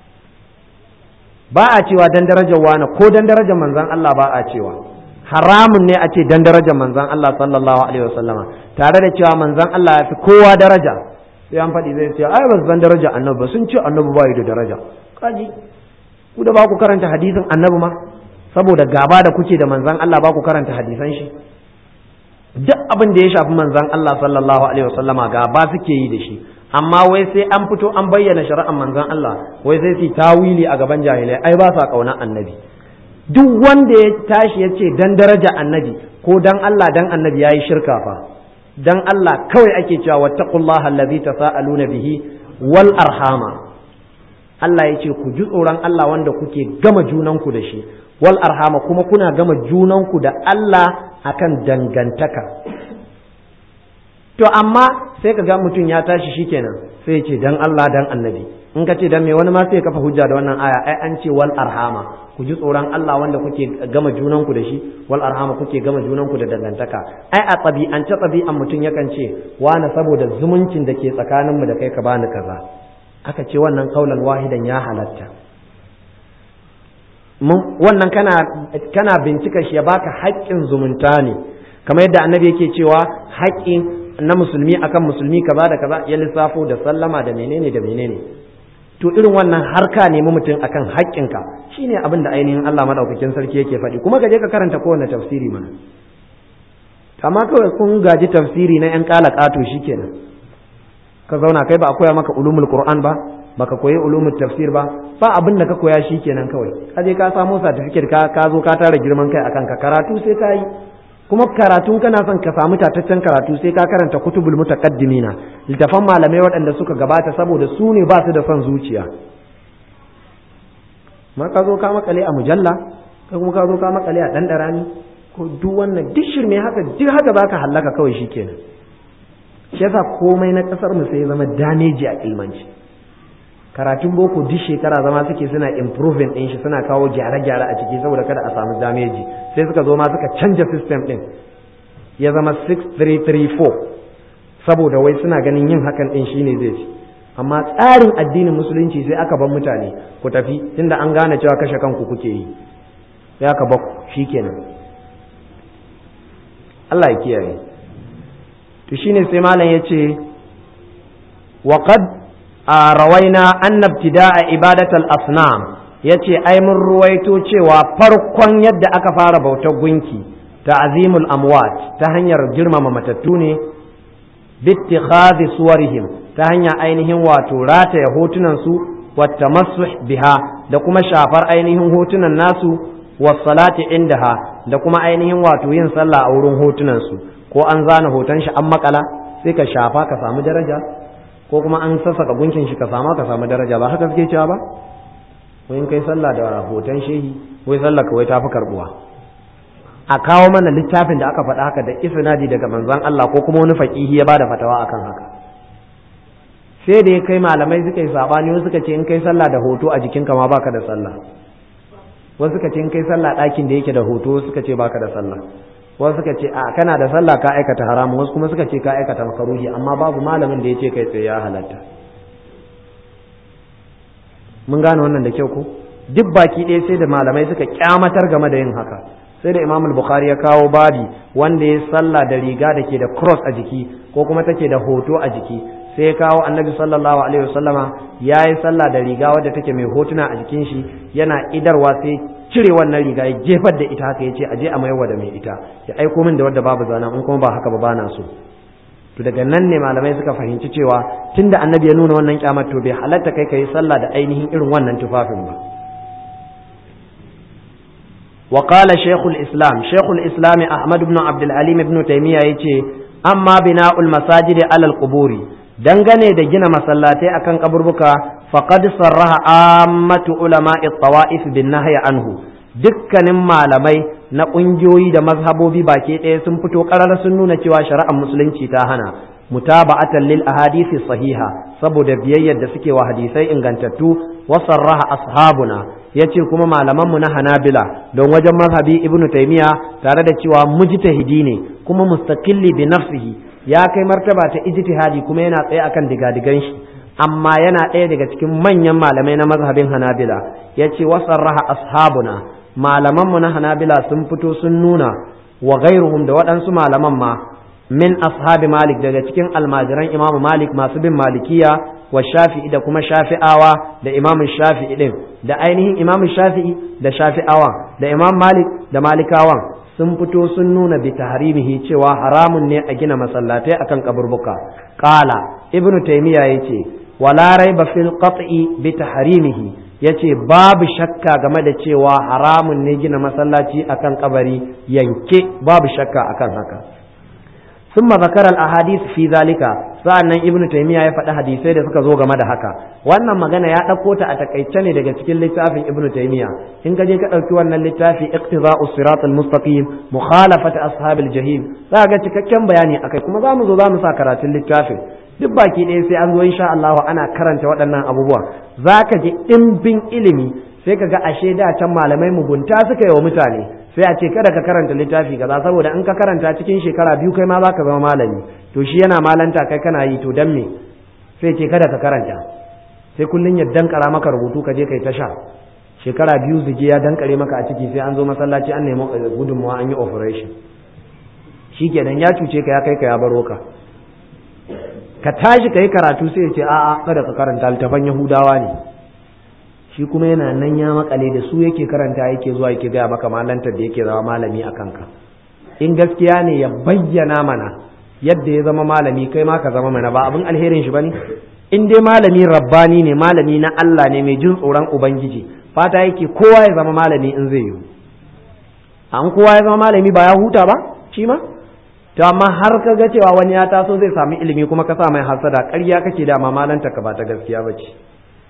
Speaker 1: ba a cewa dan darajar wani ko dan darajar manzon Allah ba a cewa haramun ne a ce dan darajar manzon Allah sallallahu alaihi wasallama tare da cewa manzon Allah ya fi kowa daraja sai an faɗi zai ce ai ba san daraja annabi ba sun ce annabi ba da daraja kaji ku da ba ku karanta hadisin annabi ma saboda gaba da kuke da manzon Allah ba ku karanta hadisan shi duk abin da ya shafi manzon Allah sallallahu alaihi wasallama gaba suke yi da shi amma wai sai an fito an bayyana shari'ar manzon Allah wai sai su tawili a gaban jahilai ai ba sa kauna annabi duk wanda ya tashi ya ce dan daraja annabi ko dan Allah dan annabi yayi shirka fa dan Allah kawai ake cewa wattaqullaha allazi tasaaluna bihi wal arhama Allah ya ce ku ji tsoron Allah wanda kuke gama junanku da shi wal arhama kuma kuna gama junanku da Allah akan dangantaka to amma sai ka ga mutum ya tashi shikenan sai ya ce dan Allah dan annabi in ka ce dan me wani ma sai ya kafa hujja da wannan aya ai an ce wal arhama ku ji tsoron Allah wanda kuke gama junanku da shi wal arhama kuke gama junanku da dangantaka ai a tabi'ance tabi'an mutum yakan ce wani saboda zumuncin da ke tsakaninmu da kai ka bani kaza aka ce wannan kaulan wahidan ya halatta wannan kana kana bincika shi ya baka haƙƙin zumunta ne kamar yadda annabi yake cewa haƙƙin na musulmi akan musulmi kaza da kaza ya lissafo da sallama da menene da menene to irin wannan harka nemi mutum akan haƙƙinka shine abin da ainihin Allah madaukakin sarki yake faɗi kuma ka je ka karanta kowane tafsiri mana amma kawai kun gaji tafsiri na yan kala ƙato shikenan ka zauna kai ba a koya maka ulumul qur'an ba baka koyi ulumul tafsir ba ba abin da ka koya shikenan kawai ka je ka samo certificate ka ka zo ka tara girman kai akan ka karatu sai ka yi kuma karatu kana son ka samu tataccen karatu sai ka karanta kutubul mutaqaddimina littafan malamai waɗanda suka gabata saboda su ne ba su da son zuciya ma ka zo ka makale a mujalla ka kuma ka zo ka makale a ɗanɗarani ko duk wannan duk shirme haka duk haka baka hallaka kawai shikenan shi yasa komai na kasar mu sai zama dameji a ilmanci karatun boko duk shekara zama suke suna improving din shi suna kawo gyare-gyare a ciki saboda kada a samu dameji sai suka zo ma suka canja system din ya zama 6334 saboda wai suna ganin yin hakan din shine zai ci amma tsarin addinin musulunci sai aka bar mutane ku tafi tunda an gane cewa kashe kanku kuke yi sai aka bar shikenan Allah ya kiyaye to shine sai malam yace wa qad rawaina anna ibtida'a ibadatal asnam yace ai mun ruwaito cewa farkon yadda aka fara bautar gunki ta'zimul amwat ta hanyar girmama matattu ne bittikhadhi suwarihim ta hanyar ainihin wato rataya hotunan su wattamassuh biha da kuma shafar ainihin hotunan nasu salati indaha da kuma ainihin wato yin sallah a wurin hotunan su ko an zana hoton shi an makala sai ka shafa ka samu daraja ko kuma an sassaka gunkin shi ka sama ka samu daraja ba haka suke cewa ba ko in kai sallah da hoton shehi wai sallah kawai ta fi karbuwa a kawo mana littafin da aka faɗa haka da isnadi daga manzon Allah ko kuma wani faqihi ya bada fatawa akan haka sai da ya kai malamai suka yi sabani wasu suka ce in kai sallah da hoto a jikinka ma baka da sallah wasu suka ce in kai sallah ɗakin da yake da hoto suka ce baka da sallah wasu suka ce a kana da sallah ka aikata haramu wasu kuma suka ce ka aikata makaruhi amma babu malamin da ya ce kai tsaye ya halatta mun gane wannan da kyau ko duk baki ɗaya sai da malamai suka kyamatar game da yin haka sai da imam bukhari ya kawo babi wanda ya sallah da riga da ke da cross a jiki ko kuma take da hoto a jiki sai ya kawo annabi sallallahu alaihi wasallama ya yi sallah da riga wadda take mai hotuna a jikin shi yana idarwa sai cire wannan riga ya jefar da ita haka ya ce aje a maiwa da mai ita ya aiko min da wadda babu zana in kuma ba haka ba bana so to daga nan ne malamai suka fahimci cewa tunda annabi ya nuna wannan kyamar to bai halatta kai kai sallah da ainihin irin wannan tufafin ba وقال شيخ الإسلام شيخ الإسلام أحمد بن عبد العليم بن تيمية يتي أما بناء المساجد على القبور dangane da gina masallatai akan kaburbuka faqad sarraha ammatu ulama'i tawa'if bin nahyi anhu dukkanin malamai na kungiyoyi da mazhabobi baki ɗaya sun fito ƙarar sun nuna cewa shari'ar musulunci ta hana mutaba'atan lil ahadisi sahiha saboda biyayyar da suke wa hadisai ingantattu wa sarraha ashabuna yace kuma malaman mu na Hanabila don wajen mazhabi Ibn Taymiya tare da cewa mujtahidi ne kuma mustaqilli bi nafsihi ya kai martaba ta ijtihadi kuma yana tsaye akan digadigan shi amma yana ɗaya daga cikin manyan malamai na mazhabin Hanabila yace wa sarraha ashabuna malaman mu na Hanabila sun fito sun nuna wa ghairuhum da waɗansu malaman ma min ashabi malik daga cikin almajiran imam malik masu bin malikiya wa shafi'i da kuma shafi'awa da imam shafi'i din da ainihin imam shafi'i da shafi'awan da imam malik da malikawan sun fito sun nuna bi tahrimihi cewa haramun ne a gina masallatai akan kaburbuka qala ibnu taymiya yace wala raiba fil qat'i bi tahrimihi yace babu shakka game da cewa haramun ne gina masallaci akan kabari yanke babu shakka akan haka ثم ذكر الاحاديث في ذلك sa'annan ibnu taymiya ya faɗi hadisai da suka zo game da haka wannan magana ya ɗauko ta a takaice ne daga cikin littafin ibnu taymiya in ka je ka ɗauki wannan littafi iqtida'u siratal mustaqim mukhalafat ashabil jahim za ga cikakken bayani akai kuma za mu zo za mu sa karatun littafin duk baki ɗaya sai an zo insha Allah ana karanta waɗannan abubuwa za ka ji ɗimbin ilimi sai ka ga ashe da can malamai mugunta suka yi wa mutane sai a ce kada ka karanta littafi kaza saboda in ka karanta cikin shekara biyu kai ma za ka zama malami to shi yana malanta kai kana yi to dan me sai ce kada ka karanta sai kullun ya dankara maka rubutu ka je kai ta sha shekara biyu zuge ya dankare maka a ciki sai an zo masallaci an nemi gudunmawa an yi operation shikenan ya cuce ka ya kai ka ya baro ka ka tashi ka yi karatu sai ya ce a'a kada ka karanta littafan yahudawa ne shi kuma yana nan ya makale da su yake karanta yake zuwa yake gaya maka malantar da yake zama malami a kanka in gaskiya ne ya bayyana mana yadda ya zama malami kai ma ka zama mana ba abin alherin shi bane in dai malami rabbani ne malami na Allah ne mai jin tsoron ubangiji fata yake kowa ya zama malami in zai yi an kowa ya zama malami ba ya huta ba shi ma to amma har ka ga cewa wani ya taso zai sami ilimi kuma ka sa mai hasada ƙarya kake da ma malanta ka ba ta gaskiya ba ce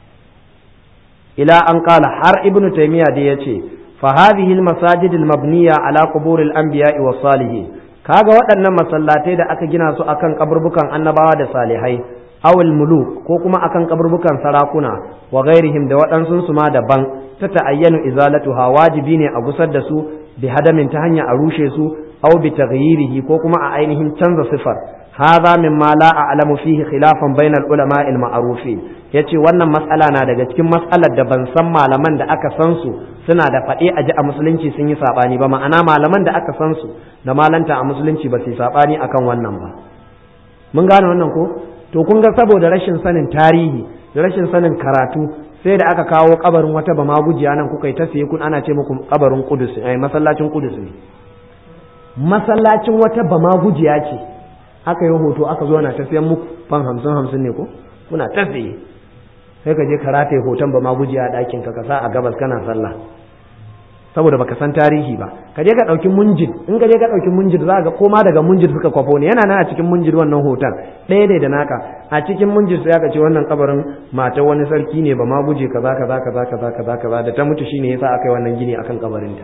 Speaker 1: ila an kala har ibnu taymiya da yace fa hadhihi al masajid al mabniya ala qubur al anbiya wa salihin kaga waɗannan masallatai da aka gina su akan kaburbukan annabawa da salihai awul muluk ko kuma akan kaburbukan sarakuna wa ghairihim da waɗansu su ma daban ta ta'ayyanu izalatuha wajibi ne a gusar da su bi hadamin ta hanya a rushe su aw bi taghyirihi ko kuma a ainihin canza sifar hadha mimma la a'lamu fihi khilafan bainal ulama al ma'rufin yace wannan mas'ala na daga cikin mas'alar da ban san malaman da aka san su suna da faɗe a ji a musulunci sun yi sabani ba ma'ana malaman da aka san su da malanta a musulunci ba su yi sabani akan wannan ba mun gane wannan ko to kun ga saboda rashin sanin tarihi da rashin sanin karatu sai da aka kawo kabarin wata bama gujiya nan kuka yi ta siye kun ana ce muku kabarin kudus ai masallacin kudus ne masallacin wata bama gujiya ce aka yi hoto aka zo na ta siyan muku fan hamsin hamsin ne ko kuna ta siye sai ka je ka rataye hoton bama gujiya a ɗakin ka sa a gabas kana sallah saboda baka san tarihi ba ka je ka ɗauki munjid in ka je ka ɗauki munjid za ga koma daga munjid suka kwafo ne yana nan a cikin munjid wannan hoton ɗaya ne da naka a cikin munjid sai aka ce wannan kabarin mata wani sarki ne ba ma guje kaza kaza kaza kaza kaza kaza da ta mutu shine yasa aka yi wannan gini akan kabarinta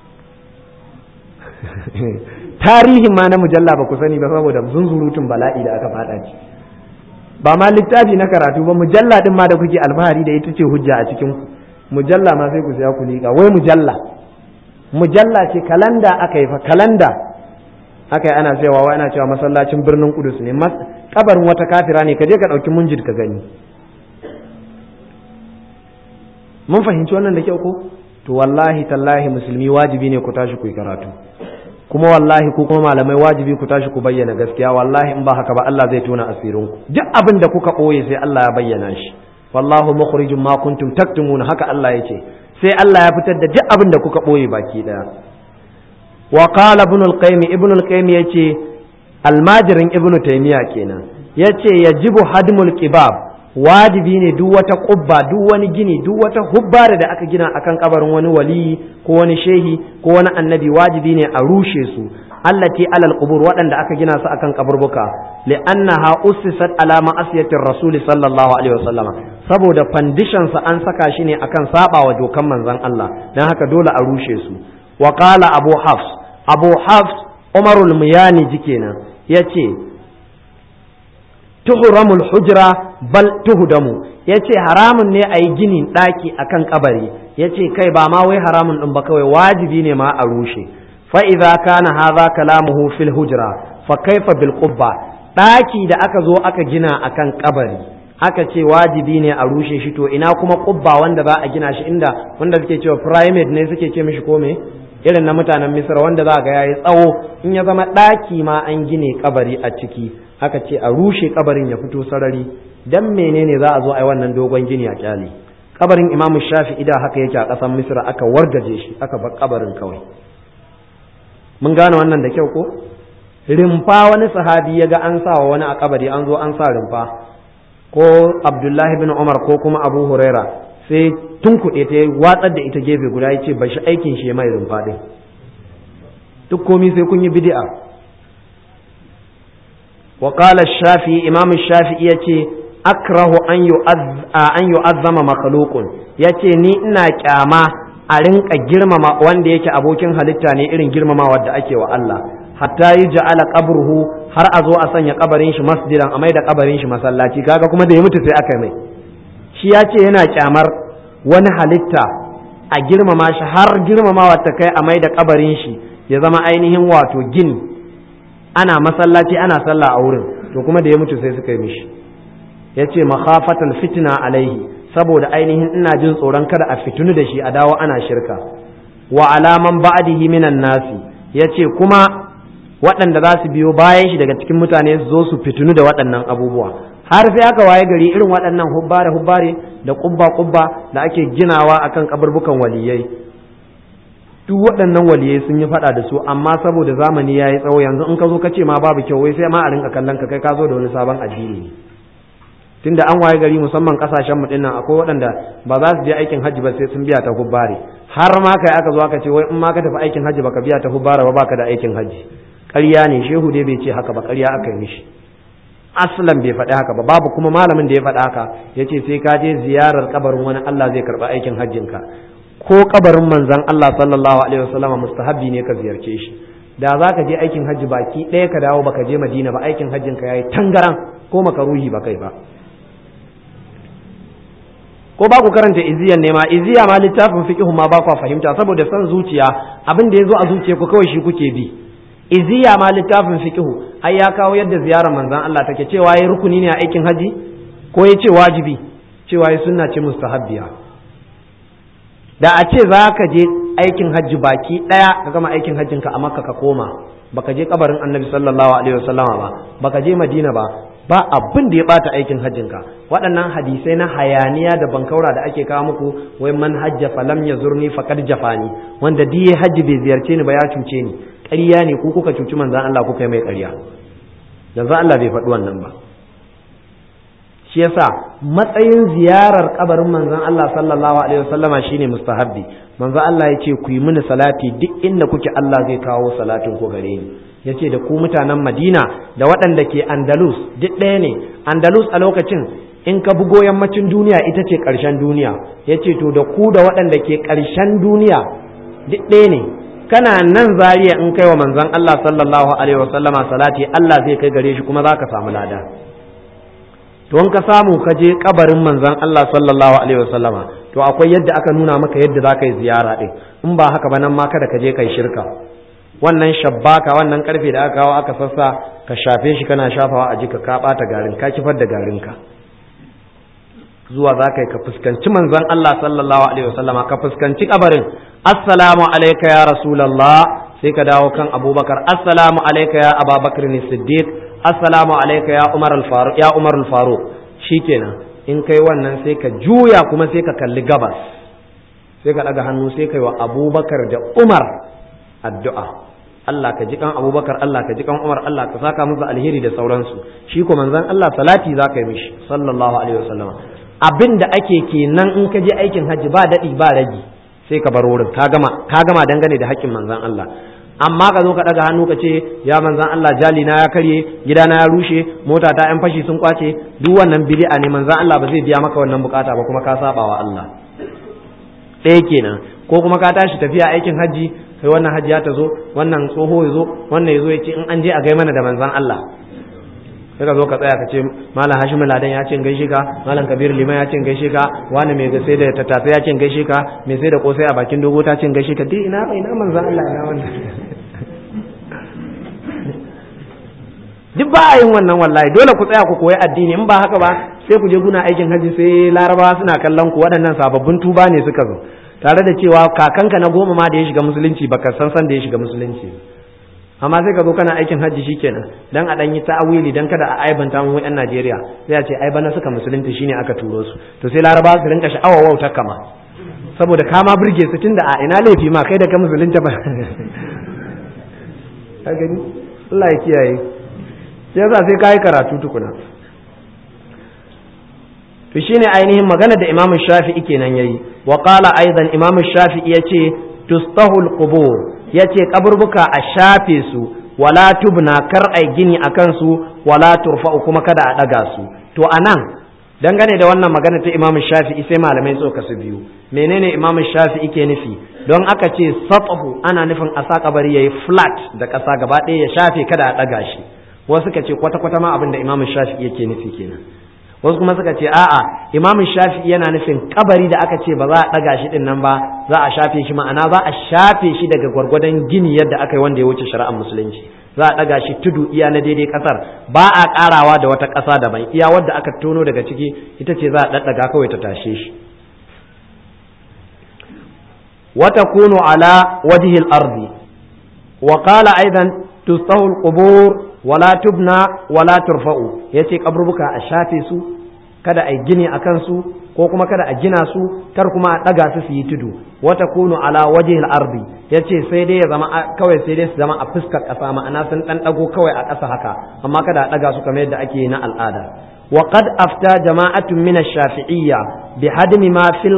Speaker 1: tarihin ma na mujalla ba ku sani ba saboda zunzurutun bala'i da aka fada ci ba ma littafi na karatu ba mujalla din ma da kuke alfahari da ita ce hujja a cikin ku mujalla ma sai ku saya ku liƙa wai mujalla mujalla ce kalanda aka yi fa kalanda aka yi ana cewa wai ana cewa masallacin birnin kudus ne kabarin wata kafira ne ka je ka ɗauki munjid ka gani mun fahimci wannan da kyau ko to wallahi tallahi musulmi wajibi ne ku tashi ku yi karatu kuma wallahi ku kuma malamai wajibi ku tashi ku bayyana gaskiya wallahi in ba haka ba Allah zai tona asirin ku duk abin da kuka ɓoye sai Allah ya bayyana shi wallahu mukhrijum ma kuntum taktumun haka Allah yace sai Allah ya fitar da duk abin da kuka ɓoye baki daya wa qala ibn al-qayyim ibn al-qayyim yace almajirin ibn taymiya kenan yace yajibu hadmul qibab wajibi ne duk wata kubba duk wani gini duk wata hubbara da aka gina akan kabarin wani waliyi ko wani shehi ko wani annabi wajibi ne a rushe su allati alal qubur waɗanda aka gina su akan kaburbuka li'annaha ussisat ala ma'asiyatir rasul sallallahu alaihi wasallam saboda foundation sa an saka shi ne akan saba wa dokan manzon Allah dan haka dole a rushe su wa qala abu hafs abu hafs umarul muyani jikenan yace tuhramul hujra bal tuhdamu yace haramun ne a yi ginin ɗaki akan kabari yace kai ba ma wai haramun ɗin ba kawai wajibi ne ma a rushe fa idza kana hadha kalamuhu fil hujra fa kaifa bil qubba ɗaki da aka zo aka gina akan kabari aka ce wajibi ne a rushe shi to ina kuma qubba wanda za a gina shi inda wanda suke cewa primate ne suke ce mishi ko me irin na mutanen misra wanda za ga yayi tsawo in ya zama ɗaki ma an gine kabari a ciki aka ce a rushe kabarin ya fito sarari dan menene za a zo a yi wannan dogon gini a kyale kabarin imamu shafi'i da haka yake a ƙasar misra aka wargaje shi aka bar kabarin kawai mun gane wannan da kyau ko rimfa wani sahabi ya ga an sa wa wani a kabari an zo an sa rimfa ko abdullahi bin umar ko kuma abu huraira sai tun kuɗe ta watsar da ita gefe guda ya ce bashi aikin shi mai rumfa ɗin duk komi sai kun yi bid'a wa qala shafi imam shafi ya ce akrahu an yu'azzama makhluqun yace ni ina kyama a rinka girmama wanda yake abokin halitta ne irin girmamawa da ake wa Allah hatta yi ja'ala qabruhu har a zo a sanya kabarin shi masjidan a mai da kabarin shi masallaci kaga kuma da ya mutu sai aka mai shi ya ce yana kyamar wani halitta a girmama shi har girmamawa ta kai a mai da kabarin shi ya zama ainihin wato gini ana masallaci ana sallah a wurin to kuma da ya mutu sai suka yi mishi ya ce makhafatan fitna alaihi saboda ainihin ina jin tsoron kada a fitunu da shi a dawo ana shirka wa alaman ba'dihi minan nasi ya ce kuma waɗanda za su biyo bayan shi daga cikin mutane su zo su fitunu da waɗannan abubuwa har sai aka waye gari irin waɗannan hubbare hubbare da kubba kubba da ake ginawa akan kaburbukan waliyai duk waɗannan waliyai sun yi faɗa da su amma saboda zamani ya yi tsawo yanzu in ka zo ka ce ma babu kyau wai sai ma a rinka kallon ka kai ka zo da wani sabon addini ne tunda an waye gari musamman kasashen mu dinnan akwai waɗanda ba za su je aikin hajji ba sai sun biya ta hubbare har ma kai aka zo aka ce wai in ma ka tafi aikin hajji baka biya ta hubbare ba baka da aikin hajji ƙarya ne shehu dai bai ce haka ba ƙarya aka yi mishi aslan bai faɗi haka ba babu kuma malamin da ya faɗi haka ya ce sai ka je ziyarar kabarin wani Allah zai karɓi aikin hajjinka ko kabarin manzon Allah sallallahu alaihi wasallama mustahabbi ne ka ziyarce shi da za ka je aikin hajji baki ɗaya ka dawo baka je madina ba aikin hajjinka yayi tangaran ko makaruhi ba kai ba ko ba ku karanta iziyan ne ma iziya ma littafin fiqhu ma ba ku fahimta saboda san zuciya abin da yazo a zuciya ku kawai shi kuke bi iziya ma littafin fiqhu ai ya kawo yadda ziyarar manzon Allah take cewa yayi rukuni ne a aikin haji ko ya ce wajibi cewa yayi sunna ce mustahabbiya da a ce za ka je aikin hajji baki daya ka gama aikin hajjinka a makka ka koma baka je kabarin annabi sallallahu alaihi wasallama ba baka je madina ba ba abin da ya bata aikin hajjinka waɗannan hadisai na hayaniya da bankaura da ake kawo muku wai man hajja falam ya zurni faqad jafani wanda duk ya hajji bai ziyarce ni ba ya cuce ni ƙarya ne ku kuka cuci manzon Allah kuka yi mai ƙarya yanzu Allah bai faɗi wannan ba shi yasa matsayin ziyarar kabarin manzon Allah sallallahu alaihi wasallama shine mustahabbi manzon Allah ya ce ku yi mini salati duk inda kuke Allah zai kawo salatin ku gare ni ya ce da ku mutanen madina da waɗanda ke andalus duk ɗaya ne andalus a lokacin in ka bugo yammacin duniya ita ce ƙarshen duniya ya ce to da ku da waɗanda ke ƙarshen duniya duk ɗaya ne kana nan zariya in kai wa manzon Allah sallallahu alaihi wasallama salati Allah zai kai gare shi kuma za ka samu lada to in ka samu ka je kabarin manzon Allah sallallahu alaihi wasallama to akwai yadda aka nuna maka yadda za ka yi ziyara ɗin in ba haka ba nan ma kada ka je kai shirka wannan shabbaka wannan karfe da aka kawo aka sassa ka shafe shi kana shafawa a jika ka bata garin ka kifar da garinka zuwa za ka yi ka fuskanci manzon Allah sallallahu alaihi wasallam ka fuskanci kabarin assalamu alayka ya rasulullah sai ka dawo kan abubakar assalamu alayka ya ababakar ne siddiq assalamu alayka ya umar al-faruq ya umar al-faruq shikenan in kai wannan sai ka juya kuma sai ka kalli gabas sai ka daga hannu sai kai wa abubakar da umar addu'a Allah ka ji kan abubakar Allah ka ji kan umar Allah ka saka musu alheri da sauransu shi ko manzon Allah salati za ka yi mishi sallallahu alaihi wasallam abin da ake kenan in ka je aikin hajji ba daɗi ba ragi sai ka bar wurin ka gama ka gama dangane da haƙƙin manzon Allah amma ka zo ka daga hannu ka ce ya manzon Allah jali na ya karye gida na ya rushe mota ta yan fashi sun kwace duk wannan bid'a ne manzon Allah ba zai biya maka wannan bukata ba kuma ka saba wa Allah ɗaya kenan ko kuma ka tashi tafiya aikin hajji kai wannan hajjiya ta zo wannan tsoho ya zo wannan ya zo ya ce in an je a gai mana da manzan Allah sai ka zo ka tsaya ka ce malam hashim ladan ya ce in gaishe ka malam kabir liman ya ce in gaishe ka wani mai sai da tattafe ya ce in gaishe ka mai sai da kosai a bakin dogo ta ce in gaishe ka dai ina ina manzan Allah ina wannan duk ba a yin wannan wallahi dole ku tsaya ku koyi addini in ba haka ba sai ku je guna aikin hajji sai larabawa suna kallon ku waɗannan sababbin tuba ne suka zo tare da cewa kakanka na goma ma da ya shiga musulunci baka san san da ya shiga musulunci amma sai ka zo kana aikin hajji shikenan dan a dan yi ta'awili dan kada a aibanta mu yan Najeriya sai a ce ai bana suka musulunci shine aka turo su to sai Laraba su rinka sha'awa wauta kama saboda ka ma burge su tunda a ina laifi ma kai da ka musulunta ba ka gani Allah ya kiyaye sai yasa sai kai karatu tukuna to shine ainihin magana da Imam Shafi'i kenan yayi wa qala aidan Imam Shafi'i yace tustahul qubur yace kaburbuka a shafe su wala tubna kar ai gini akan su wala turfa'u kuma kada a daga su to anan dangane da wannan magana ta Imam Shafi'i sai malamai suka su biyu menene Imam Shafi'i ke nufi don aka ce satahu ana nufin a sa kabari yayi flat da kasa gaba ɗaya ya shafe kada a daga shi wasu suka ce kwata kwata ma abin da Imam Shafi'i yake nufi kenan wasu kuma suka ce a'a Imam Shafi'i yana nufin kabari da aka ce ba za a daga shi din nan ba za a shafe shi ma'ana za a shafe shi daga gwargwadon gini yadda aka yi wanda ya wuce shari'ar musulunci za a ɗaga shi tudu iya na daidai ƙasar ba a ƙarawa da wata ƙasa daban iya wadda aka tono daga ciki ita ce za a ɗaɗɗaga kawai ta tashe shi wata kunu ala wajihil ardi wa qala aidan tustahu alqubur wala tubna wala turfa'u yace kaburbuka a shafe su kada a gini akan su ko kuma kada a gina su kar kuma a ɗaga su su yi tudu wata kunu ala wajihil ardi yace sai dai ya zama kawai sai dai su zama a fuskar ƙasa ma'ana sun ɗan ɗago kawai a ƙasa haka amma kada a ɗaga su kamar yadda ake na al'ada wa qad afta jama'atun min ash-shafi'iyya bi hadmi ma fil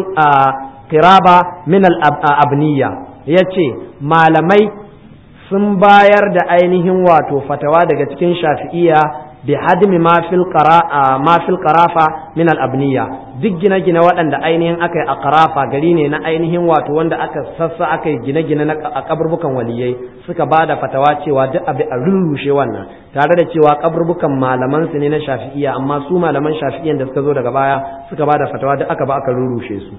Speaker 1: qiraba min al-abniyya yace malamai sun bayar da ainihin wato fatawa daga cikin shafi'iyya bi hadmi ma fil qara ma fil qarafa min al abniya duk gine-gine waɗanda ainihin aka yi a qarafa gari ne na ainihin wato wanda aka sassa aka yi gine-gine na a kaburbukan waliyai suka ba da fatawa cewa duk abi a rurrushe wannan tare da cewa kaburbukan malaman su ne na shafi'iya amma su malaman shafi'iyan da suka zo daga baya suka ba da fatawa duk aka ba aka rurrushe su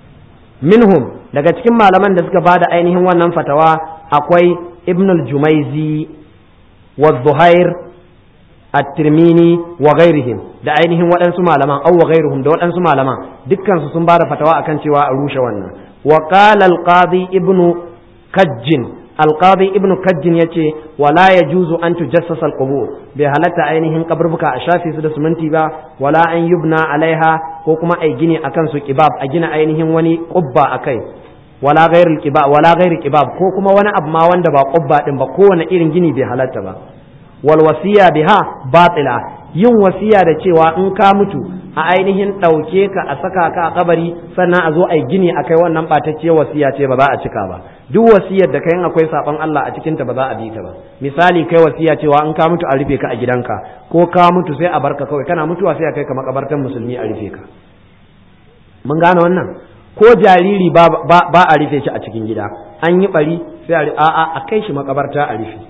Speaker 1: minhum daga cikin malaman da suka ba da ainihin wannan fatawa akwai ibn al-jumaizi wa zuhair at-tirmini wa ghairihim da ainihin waɗansu malaman aw wa ghairuhum da waɗansu malaman dukkan su sun bada fatawa akan cewa a rushe wannan wa qala al-qadi ibnu kajjin al-qadi ibnu kajjin yace wala yajuzu an tujassasa al-qubur bai halatta ainihin kaburbuka a shafe su da suminti ba wala an yubna alaiha ko kuma ai gini akan su kibab a gina ainihin wani qubba akai wala ghairul qibab wala ghairul qibab ko kuma wani abu ma wanda ba qubba din ba kowane irin gini bai halatta ba wal wasiya biha batila yin wasiya da cewa in ka mutu a ainihin ɗauke ka a saka ka a kabari sannan a zo a gini a kai wannan ɓatacciyar wasiya ce ba za a cika ba duk wasiyar da kai in akwai saɓon Allah a cikinta ba za a bi ta ba misali kai wasiya cewa in ka mutu a rufe ka a gidanka ko ka mutu sai a barka kawai kana mutuwa sai a kai ka makabartan musulmi a rufe ka mun gane wannan ko jariri ba a rufe shi a cikin gida an yi bari sai a a kai shi makabarta a rufe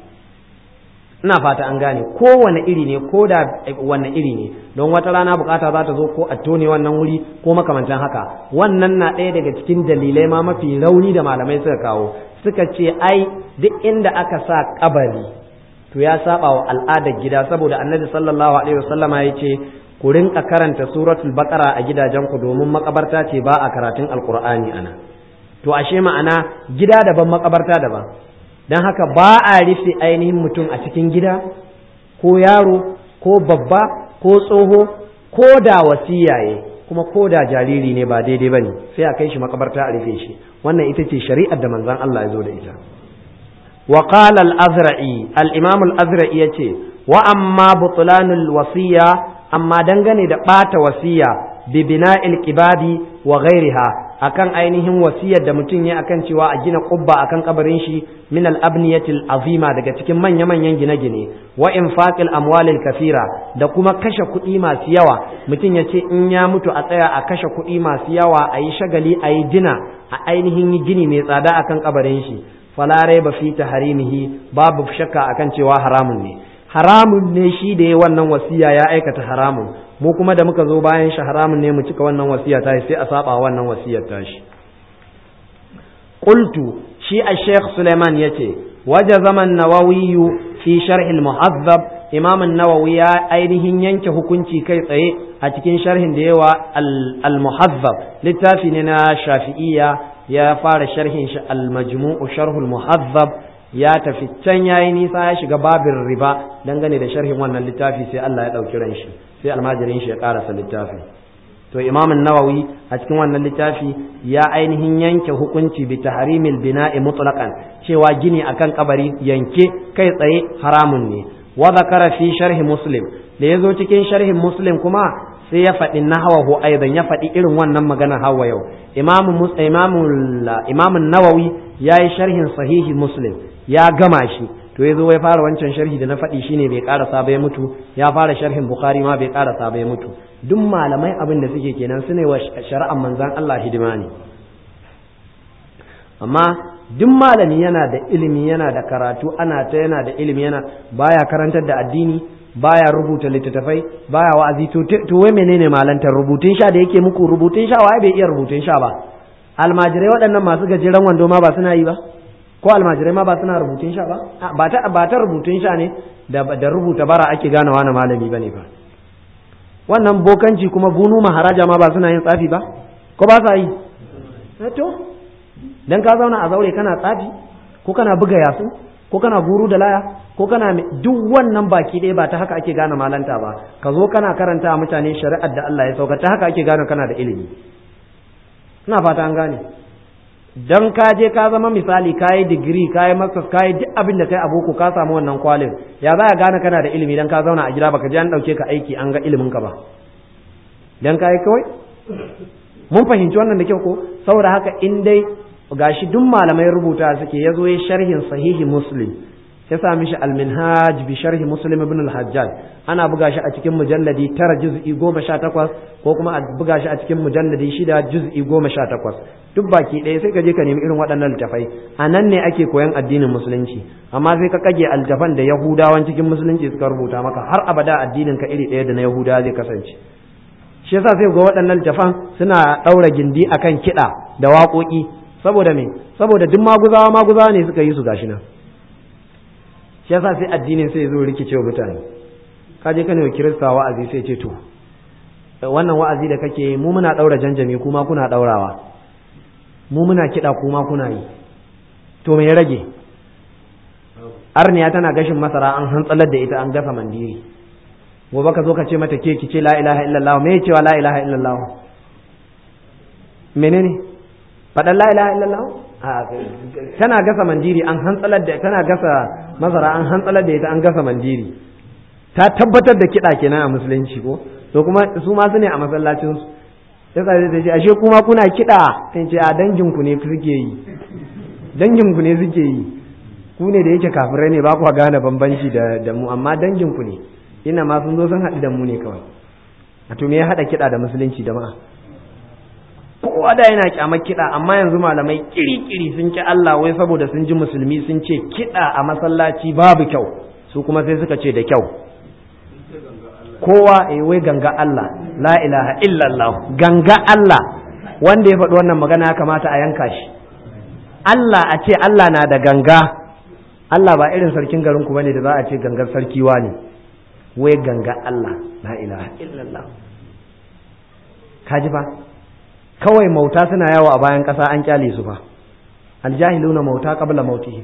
Speaker 1: ina fata an gane kowane iri ne ko da wanne iri ne don wata rana bukata za ta zo ko a tone wannan wuri ko makamantan haka wannan na ɗaya daga cikin dalilai ma mafi rauni da malamai suka kawo suka ce ai duk inda aka sa kabari to ya saba wa al'adar gida saboda annabi sallallahu alaihi wasallama ya ce ku rinka karanta suratul baqara a gidajenku domin makabarta ce ba a karatun alqur'ani ana to ashe ma'ana gida daban makabarta daban don haka ba a rufe ainihin mutum a cikin gida ko yaro ko babba ko tsoho ko da wasiyaye kuma ko da jariri ne ba daidai ba ne sai a kai shi makabarta a rufe shi wannan ita ce shari'ar da manzon Allah ya zo da ita wa qala al-azra'i al-imam al-azra'i yace wa amma butlanul wasiya amma dangane da bata wasiya bi bina'il qibadi wa ghairiha akan ainihin wasiyar da mutum ya akan cewa a gina kubba akan kabarin shi min al-abniyatil azima daga cikin manya-manyan gine-gine wa infaqil amwalil kafira da kuma kashe kuɗi masu yawa mutum ya ce in ya mutu a tsaya a kashe kuɗi masu yawa a yi shagali a yi dina a ainihin yi gini mai tsada akan kabarin shi fala raiba fi taharimihi babu shakka akan cewa haramun ne haramun ne shi da ya wannan wasiya ya aikata haramun mu kuma da muka zo bayan shi haramun ne mu cika wannan wasiya ta sai a saba wannan wasiyar ta shi qultu shi a sheikh suleiman yace waje zaman nawawi fi sharh al-muhazzab imam an-nawawi ya ainihin yanke hukunci kai tsaye a cikin sharhin da yawa al-muhazzab littafi ne na shafi'iyya ya fara sharhin shi al-majmu'u sharhul muhazzab ya tafi can yayi nisa ya shiga babin riba dangane da sharhin wannan littafi sai Allah ya dauki ran shi sai almajirin shi ya karasa littafin to imam nawawi a cikin wannan littafi ya ainihin yanke hukunci bi tahrimil bina'i mutlaqan cewa gini akan kabari yanke kai tsaye haramun ne wa zakara fi sharhi muslim da yazo cikin sharhin muslim kuma sai ya faɗi nahawahu aidan ya faɗi irin wannan magana hawa yau imam imam nawawi yayi sharhin sahihi muslim ya gama shi to yazo ya fara wancan sharhi da na faɗi shine bai karasa ba ya mutu ya fara sharhin bukhari ma bai karasa ba ya mutu duk malamai abin da suke kenan su ne wa shari'ar manzan Allah hidima ne amma duk malami yana da ilimi yana da karatu ana ta yana da ilimi yana baya karantar da addini baya rubuta littattafai baya wa'azi to to wai menene malantar rubutun sha da yake muku rubutun sha wai bai iya rubutun sha ba almajirai waɗannan masu gajeren wando ma ba suna yi ba ko almajirai ma ba suna rubutun sha ba ba ta ba ta rubutun sha ne da da rubuta bara ake gane wani malami bane fa wannan bokanci kuma bunu maharaja ma ba suna yin tsafi ba ko ba sa yi to dan ka zauna a zaure kana tsafi ko kana buga yasu ko kana guru da laya ko kana duk wannan baki ɗaya ba ta haka ake gane malanta ba ka zo kana karanta mutane shari'ar da Allah ya sauka ta haka ake gane kana da ilimi ina fata an gane dan ka je ka zama misali ka yi digiri ka yi masters ka yi duk abin da kai a boko ka samu wannan kwalin ya za a gane kana da ilimi dan ka zauna a gida baka je an dauke ka aiki an ga ilimin ka ba dan ka yi kawai mun fahimci wannan da kyau ko saboda haka in dai gashi duk malamai rubuta suke ya zo ya sharhin sahihi muslim ya sa mishi alminhaj bi sharhi muslim ibn al-hajjaj ana buga shi a cikin mujalladi tara juz'i goma sha takwas ko kuma a buga shi a cikin mujalladi shida juz'i goma sha takwas duk baki ɗaya sai ka je ka nemi irin waɗannan littafai a nan ne ake koyan addinin musulunci amma sai ka kage altafan da yahudawan cikin musulunci suka rubuta maka har abada addinin ka iri ɗaya da na yahudawa zai kasance shi yasa sai ga waɗannan littafan suna ɗaura gindi akan kiɗa da waƙoƙi saboda me saboda duk maguzawa maguzawa ne suka yi su gashi nan shi yasa sai addinin sai zo rikice wa mutane ka je kana kirista wa'azi sai ce to wannan wa'azi da kake mu muna daura janjami kuma kuna daurawa mu muna kiɗa kuma kuna yi to me ya rage arniya tana gashin masara an hantsalar da ita an gasa mandiri gobe ka zo ka ce mata ke ki ce la ilaha illallah me ya cewa la ilaha illallah menene faɗan la ilaha illallah tana gasa mandiri an hantsalar da tana gasa masara an hantsalar da ita an gasa mandiri ta tabbatar da kiɗa kenan a musulunci ko to kuma su ma su ne a masallacin su sai ka zai ce ashe kuma kuna kiɗa sai ce a dangin ku ne suke yi dangin ku ne suke yi ku ne da yake kafirai ne ba ku gane bambanci da da mu amma dangin ku ne ina ma sun zo sun haɗu da mu ne kawai a to me ya haɗa kiɗa da musulunci da ma'a kowa da yana kyamar kiɗa amma yanzu malamai kiri-kiri sun ki Allah wai saboda sun ji musulmi sun ce kiɗa a masallaci babu kyau su kuma sai suka ce da kyau kowa eh wai ganga Allah la ilaha illallah ganga Allah wanda ya faɗi wannan magana ya kamata a yanka shi Allah a ce Allah na da ganga Allah ba irin sarkin garin ku bane da za a ce gangar sarki ne wai ganga Allah la ilaha illallah kaji fa kawai mauta suna yawo a bayan ƙasa an kyale su fa aljahiluna mauta qabla mautihim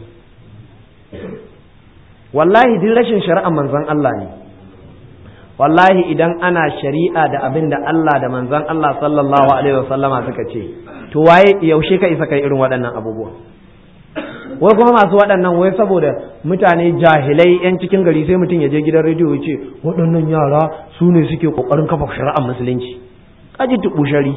Speaker 1: wallahi din rashin shari'ar manzon Allah ne wallahi idan ana shari'a da abin da Allah da manzon Allah sallallahu alaihi wasallama suka ce to waye yaushe ka isa kai irin waɗannan abubuwa wai kuma masu waɗannan wai saboda mutane jahilai yan cikin gari sai mutum ya je gidan rediyo ya ce waɗannan yara su ne suke ƙoƙarin kafa shari'ar musulunci kaji tuɓu shari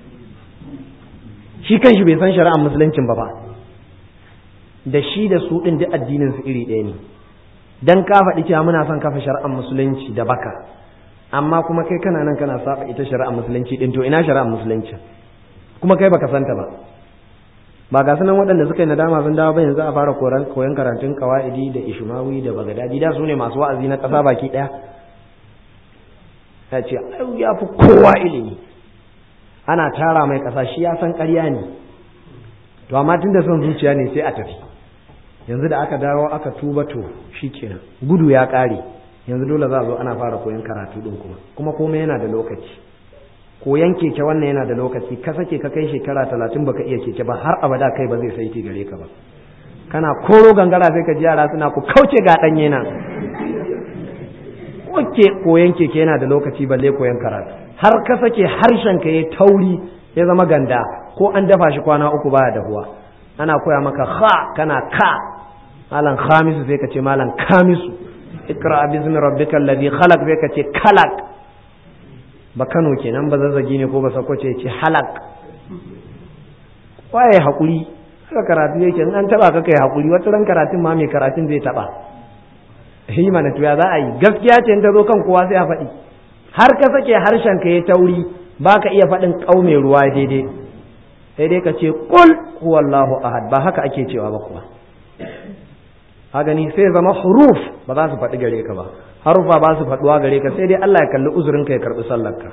Speaker 1: shi kanshi bai san shari'ar musuluncin ba ba da shi da su ɗin duk addinin su iri ɗaya ne dan ka faɗi cewa muna son kafa shari'ar musulunci da baka amma kuma kai kana nan kana saba ita shari'ar musulunci ɗin to ina shari'ar musulunci kuma kai baka santa ba ba ga sunan waɗanda suka yi nadama sun dawo ba yanzu a fara koyon karatun kawa'idi da ishmawi da bagadadi da su ne masu wa'azi na ƙasa baki ɗaya ya ce ya fi kowa ilimi ana tara mai ƙasa shi ya san ƙarya ne to amma tun da son zuciya ne sai a tafi yanzu da aka dawo aka tuba to shi kenan gudu ya ƙare yanzu dole za a zo ana fara koyon karatu ɗin kuma kuma komai yana da lokaci koyan keke wannan yana da lokaci ka sake ka kai shekara talatin baka iya keke ba har abada kai ba zai saiti gare ka ba kana koro gangara sai ka ji yara suna ku kauce ga ɗanye na Oke koyan keke yana da lokaci balle koyan karatu har ka sake harshen ka ya tauri ya zama ganda ko an dafa shi kwana uku baya dahuwa ana koya maka ha kana ka malam khamisu sai ka ce malam kamisu ikra bismi rabbikal ladhi khalaq sai ka ce kalak ba Kano kenan ba zazzagi ne ko ba sakwace ce halak waye hakuri haka karatu yake in an taba ka kai hakuri wata ran karatun ma mai karatun zai taba yi mana tuya za a yi gaskiya ce in ta zo kan kowa sai a faɗi har ka sake harshen ka ya tauri ba ka iya faɗin ƙaume ruwa daidai sai dai ka ce kul huwallahu ahad ba haka ake cewa ba kuwa ha gani sai zama huruf ba za su faɗi gare ka ba harufa ba su faɗuwa gare ka sai dai Allah ya kalli uzurin ka ya karɓi sallarka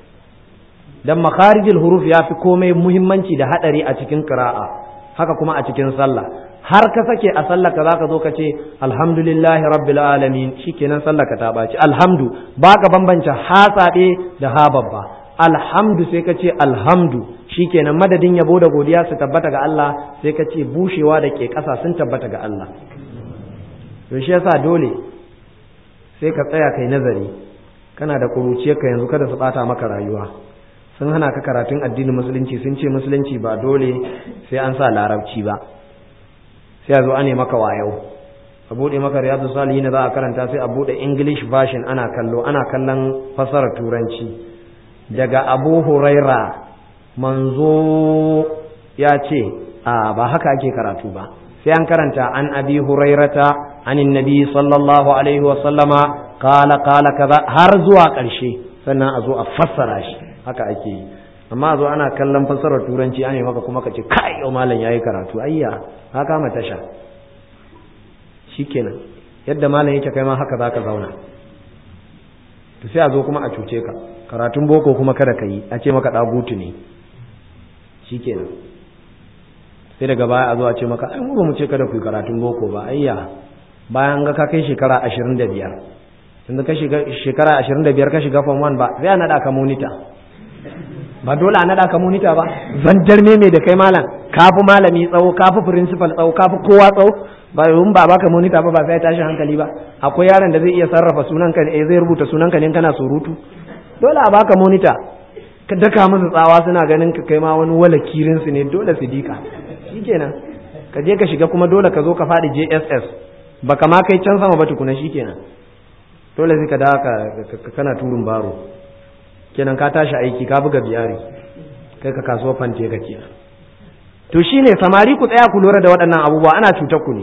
Speaker 1: dan makharijul huruf ya fi komai muhimmanci da haɗari a cikin qira'a haka kuma a cikin sallah har ka sake a sallaka za ka zo ka ce alhamdulillahi rabbil alamin shikenan sallaka ta ɓaci alhamdu ba ka bambance hasaɗe da ha babba alhamdu sai ka ce alhamdu shikenan madadin yabo da godiya su tabbata ga Allah sai ka ce bushewa da ke ƙasa sun tabbata ga Allah to shi yasa dole sai ka tsaya kai nazari kana da ƙuruciyarka yanzu kada su ɓata maka rayuwa sun hana ka karatun addinin musulunci sun ce musulunci ba dole sai an sa larabci ba sai a zo ane maka wayo a buɗe maka riyadu salihin za a karanta sai a buɗe english version ana kallo ana kallon fasarar turanci daga abu huraira manzo ya ce a ba haka ake karatu ba sai an karanta an abi hurairata anin nabi sallallahu alaihi wasallama kala kala kaza har zuwa ƙarshe sannan a zo a fassara shi haka ake yi amma a zo ana kallon fassarar turanci an yi maka kuma ka ce kai yau malam yayi karatu ayya ka kama tasha shikenan yadda malam yake kai ma haka zaka zauna to sai a zo kuma a cuce ka karatun boko kuma kada ka yi a ce maka dagutu ne shikenan sai daga baya a zo a ce maka ai mu ba mu ce kada ku yi karatun boko ba ayya bayan ga ka kai shekara ashirin da biyar yanzu ka shiga shekara ashirin da biyar ka shiga form one ba sai a naɗa ka monita ba dole a naɗa ka monita ba zanjar me mai da kai malam kafi malami tsawo kafi principal tsawo kafi kowa tsawo ba yun ba baka monita ba ba sai tashi hankali ba akwai yaron da zai iya sarrafa sunan ka eh zai rubuta sunan ka ne kana surutu dole a baka monita ka daka musu tsawa suna ganin ka kai ma wani wala kirin su ne dole su dika shikenan ka je ka shiga kuma dole ka zo ka faɗi JSS baka ma kai can sama ba tukuna shikenan dole sai ka dawo ka kana turun baro kenan ka tashi aiki ka buga biyari kai ka kasuwa fante ka kenan to shine samari ku tsaya ku lura da waɗannan abubuwa ana cutar ku ne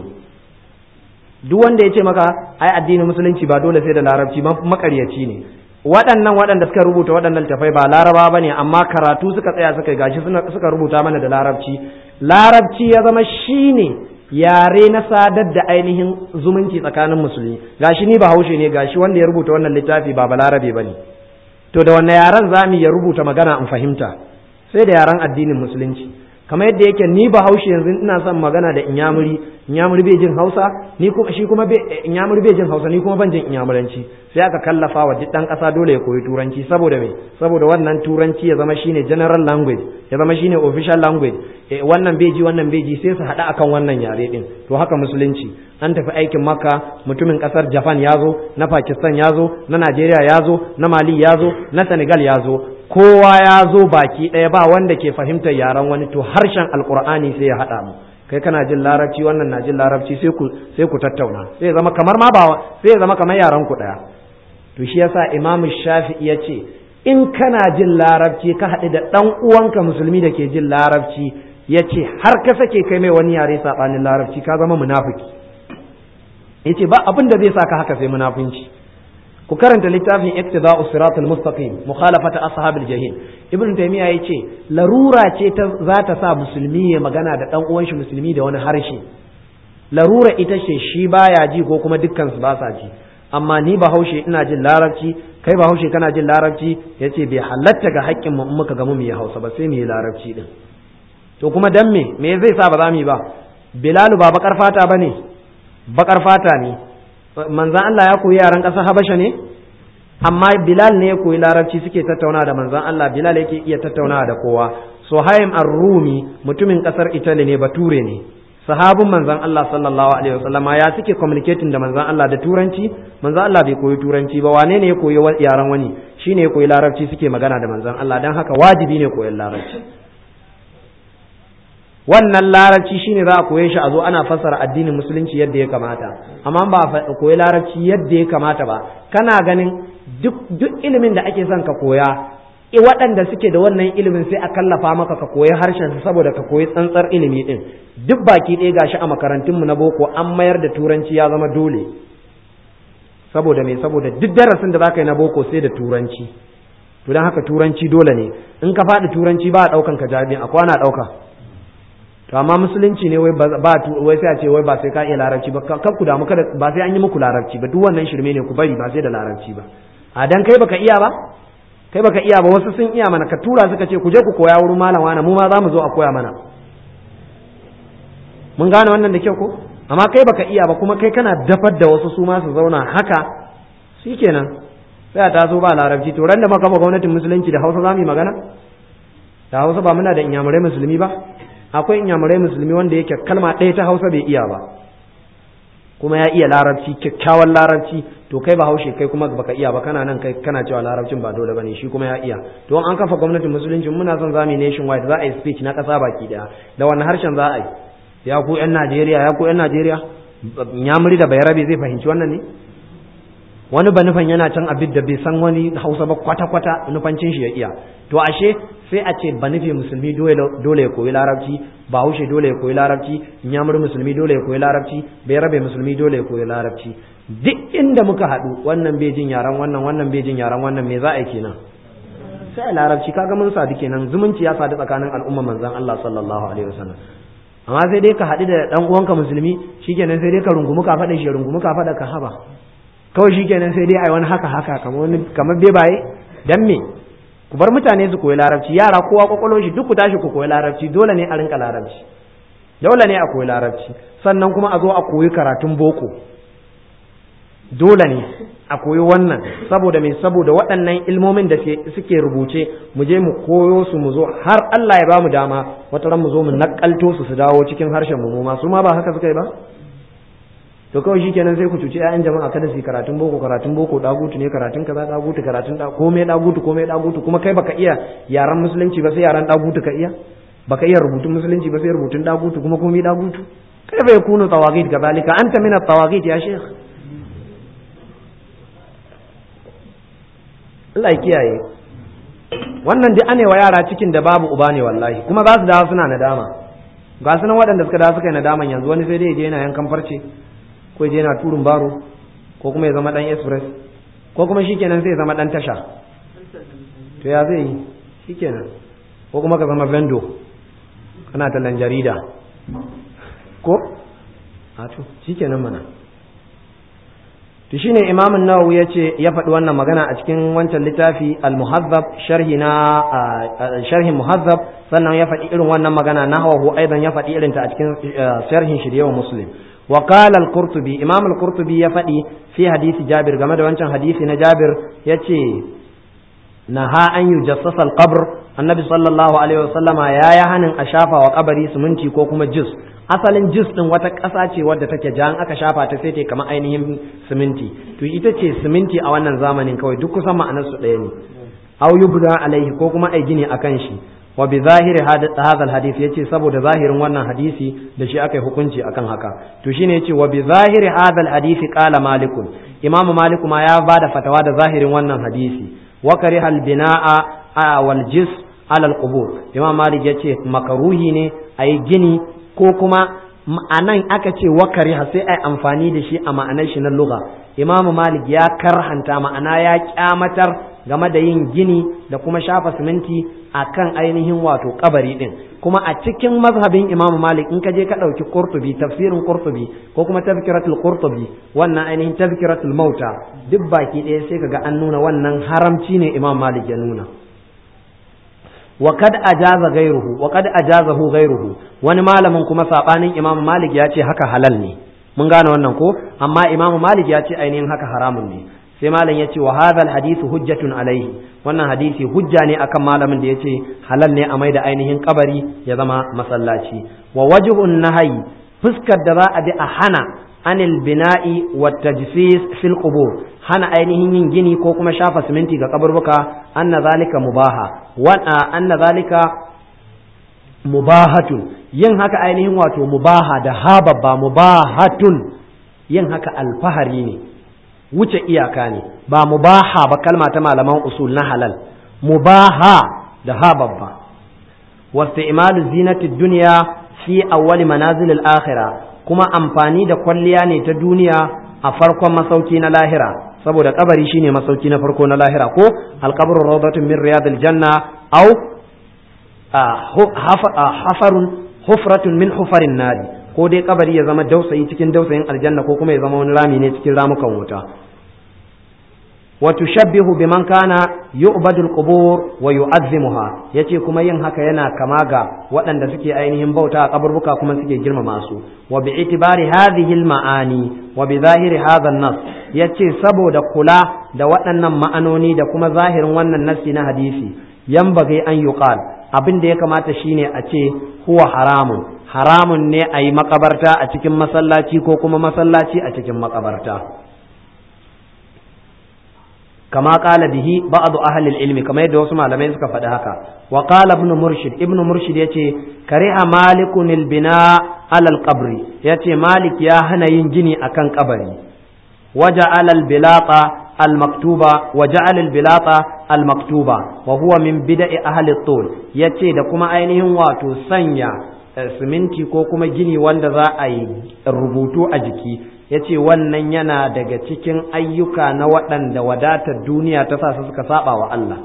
Speaker 1: duk wanda ya ce maka ai addinin musulunci ba dole sai da larabci makaryaci ne waɗannan waɗanda suka rubuta waɗannan tafai ba laraba ba ne amma karatu suka tsaya suka gashi suka rubuta mana da larabci larabci ya zama shine yare na sadar da ainihin zumunci tsakanin musulmi gashi ni bahaushe ne gashi wanda ya rubuta wannan littafi ba balarabe ba ne to da wanne yaren za mu ya rubuta magana in fahimta sai da yaren addinin musulunci kamar yadda yake ni bahaushe yanzu ina son magana da inyamuri inyamuri bai jin hausa ni kuma shi kuma inyamuri bai jin hausa ni kuma ban jin inyamuranci sai aka kallafa wa duk dan kasa dole ya koyi turanci saboda me saboda wannan turanci ya zama shine general language ya zama shine official language eh, wannan bai ji wannan bai ji sai su hada akan wannan yare din to haka musulunci an tafi aikin makka mutumin kasar japan ya zo na pakistan ya zo na najeriya ya zo na mali ya zo na senegal ya zo kowa ya zo baki ɗaya ba wanda ke fahimtar yaren wani to harshen alkur'ani sai ya haɗa mu kai kana jin larabci wannan na jin larabci sai ku sai ku tattauna sai ya zama kamar ma ba sai ya zama kamar yaren ku ɗaya to shi yasa imamu shafi'i ya ce in kana jin larabci ka haɗu da ɗan uwanka musulmi da ke jin larabci ya ce har ka sake kai mai wani yare saɓanin larabci ka zama munafiki ya ce ba abin da zai sa ka haka sai munafunci ku karanta littafin iktida'us siratul mustaqim mukhalafata ashabil jahim ibn taymiya yace larura ce ta za ta sa musulmi ya magana da dan uwan shi musulmi da wani harshe larura ita ce shi baya ji ko kuma dukkan su ba sa ji amma ni bahaushe ina jin larabci kai bahaushe kana jin larabci yace bai halatta ga haƙƙin mu in muka ga mu yi hausa ba sai mu yi larabci din to kuma dan me me zai sa ba za mu yi ba bilalu ba bakar fata bane bakar fata ne manzan Allah ya koyi yaran ƙasar Habasha ne amma bilal ne ya koyi larabci suke tattauna da manzon Allah bilal yake iya tattauna da kowa suhaim ar-rumi mutumin kasar italy ne bature ne sahabin manzon Allah sallallahu alaihi wasallama ya suke communicating da manzon Allah da turanci manzon Allah bai koyi turanci ba wane ne ya koyi yaran wani shine ya koyi larabci suke magana da manzon Allah dan haka wajibi ne koyon larabci wannan larabci shine za a koye shi a zo ana fassara addinin musulunci yadda ya kamata amma ba a koyi larabci yadda ya kamata ba kana ganin duk duk ilimin da ake son ka koya waɗanda suke da wannan ilimin sai a kallafa maka ka koyi harshen saboda ka koyi tsantsar ilimi din duk baki ɗaya gashi a makarantunmu na boko an mayar da turanci ya zama dole saboda me saboda duk darasin da zaka yi na boko sai da turanci to dan haka turanci dole ne in ka faɗi turanci ba a ɗaukan ka jami'a akwai ana ɗauka to amma musulunci ne wai ba wai sai a ce wai ba sai ka iya larabci ba kan ku damu kada ba sai an yi muku larabci ba duk wannan shirme ne ku bari ba sai da larabci ba a dan kai baka iya ba kai baka iya ba wasu sun iya mana ka tura suka ce ku je ku koya wurin malam wani mu ma za mu zo a koya mana mun gane wannan da kyau ko amma kai baka iya ba kuma kai kana dafar da wasu su ma su zauna haka shikenan sai a taso ba larabci to ran da muka kafa gwamnatin musulunci da Hausa za mu yi magana da Hausa ba muna da inyamurai musulmi ba akwai inyamurai musulmi wanda yake kalma ɗaya ta hausa bai iya ba kuma ya iya larabci kyakkyawan larabci to kai ba haushe kai kuma baka iya ba kana nan kai kana cewa larabcin ba dole bane shi kuma ya iya to an kafa gwamnatin musulunci muna son zamu nation wide za a yi speech na ƙasa baki daya da wannan harshen za a yi ya ku yan Najeriya ya ku yan Najeriya nyamuri da bayarabe zai fahimci wannan ne wani ba nufan yana can abin da bai san wani hausa ba kwata-kwata nufancin shi ya iya to ashe sai a ce ba nufi musulmi dole ya koyi larabci ba haushe dole ya koyi larabci nyamur musulmi dole ya koyi larabci bai rabe musulmi dole ya koyi larabci duk inda muka haɗu wannan bai jin yaran wannan wannan bai jin yaran wannan me za a yi kenan sai a larabci kaga mun sadu kenan zumunci ya sadu tsakanin al'umma manzon Allah sallallahu alaihi wasallam amma sai dai ka haɗu da dan uwanka musulmi shikenan sai dai ka rungumi ka faɗa shi rungumi ka faɗa ka haba kawai shi kenan sai dai a wani haka haka kamar bebaye dan me ku bar mutane su koyi larabci yara kowa kwakwalo shi duk ku tashi ku koyi larabci dole ne a rinka larabci dole ne a koyi larabci sannan kuma a zo a koyi karatun boko dole ne a koyi wannan saboda me saboda waɗannan ilmomin da suke rubuce mu je mu koyo su mu zo har Allah ya ba mu dama wata ran mu zo mu nakalto su su dawo cikin harshen mu ma su ma ba haka suka yi ba to kawai shikenan sai ku cuci ƴaƴan jama'a kada su yi karatun boko karatun boko dagutu ne karatun kaza dagutu karatun da komai dagutu komai dagutu kuma kai baka iya yaran musulunci ba sai yaran dagutu ka iya baka iya rubutun musulunci ba sai rubutun dagutu kuma komai dagutu kai bai kunu tawagid kazalika anta min at-tawagid ya sheikh Allah ya kiyaye wannan duk ane wa yara cikin da babu uba ne wallahi kuma za su dawo suna nadama ga su nan waɗanda suka dawo suka yi nadaman yanzu wani sai dai ya je yana yankan farce ko je yana turin baro ko kuma ya zama dan express ko kuma shikenan sai ya zama dan tasha to ya zai yi shikenan ko kuma ka zama vendo kana tallan jarida ko a to shikenan mana to shine imam an-nawawi yace ya faɗi wannan magana a cikin wancan littafi al-muhazzab sharhi na sharhi muhazzab sannan ya faɗi irin wannan magana nahwahu aidan ya faɗi irin ta a cikin sharhin shi da muslim وقال القرطبي امام القرطبي ya faɗi fi hadisi jabir game da wancan hadisi na jabir yace naha an yujassasa al-qabr annabi sallallahu alaihi wasallama ya ya hanin a shafa wa kabari siminti ko kuma jus asalin jus din wata ƙasa ce wadda take jan aka shafa ta sai ta kamar ainihin siminti to ita ce siminti a wannan zamanin kawai duk kusan ma'anar su ɗaya ne aw yubda alaihi ko kuma ai gini akan shi wa bi zahiri hadha hadisi yace saboda zahirin wannan hadisi da shi aka yi hukunci akan haka to shine yace wa bi zahiri hadha hadisi qala malikun imamu maliku ma ya bada fatawa da zahirin wannan hadisi wa kariha al binaa wal jis ala al qubur imam malik yace makaruhi ne ayi gini ko kuma anan aka ce wa kariha sai ai amfani da shi a ma'anar shi na lugha imamu malik ya karhanta ma'ana ya kyamatar game da yin gini da kuma shafa siminti a kan ainihin wato kabari din kuma a cikin mazhabin imamu malik in ka je ka ɗauki qurtubi tafsirin qurtubi ko kuma tazkiratul qurtubi wannan ainihin tazkiratul mauta duk baki ɗaya sai kaga an nuna wannan haramci ne imam malik ya nuna wa kad ajaza gairuhu wa kad ajazahu gairuhu wani malamin kuma sabanin imamu malik ya ce haka halal ne mun gane wannan ko amma imamu malik ya ce ainihin haka haramun ne sai malam yace wa hadha hadithu hujjatun alaihi wannan hadisi hujja ne akan malamin da yace halal ne a maida ainihin kabari ya zama masallaci wa wajhun nahyi fuskar da za a bi a hana anil bina'i wa tajsis fil qubur hana ainihin yin gini ko kuma shafa siminti ga kaburbuka anna zalika mubaha wa anna zalika mubahatun yin haka ainihin wato mubaha da hababba mubahatun yin haka alfahari ne wuce iyaka ne ba mubaha ba kalma ta malaman usul na halal mubaha da hababba wasu imalu zinati duniya fi awwali manazilil akhirah kuma amfani da kwalliya ne ta duniya a farkon masauki na lahira saboda kabari shine masauki na farko na lahira ko alqabru rawdatun min riyadil janna aw hafarun hufratun min hufarin nadi ko dai kabari ya zama dausayi cikin dausayin aljanna ko kuma ya zama wani rami ne cikin ramukan wuta wa tushabbihu biman kana yu'badu al-qubur wa yu'azzimuha yace kuma yin haka yana kama ga waɗanda suke ainihin bauta a kaburbuka kuma suke girmama su wa bi itibari hadhihi al-ma'ani wa bi zahiri hadha an-nas yace saboda kula da waɗannan ma'anoni da kuma zahirin wannan nassi na hadisi yanbaghi an yuqal abin da ya kamata shine a ce huwa haramun haramun ne a yi makabarta a cikin masallaci ko kuma masallaci a cikin makabarta kama kala bihi ba'd ahli ilmi kama yadda wasu malamai suka faɗi haka wa qala ibn murshid ibn murshid yace kariha malikun albina ala alqabri yace malik ya hana yin gini akan kabari waja'ala albilata المكتوبة وجعل البلاطة المكتوبة وهو من بدء أهل الطول yace da kuma ainihin wato sanya siminti ko kuma gini wanda za a yi rubutu a jiki yace wannan yana daga cikin ayyuka na waɗanda wadatar duniya ta sa su suka saba wa Allah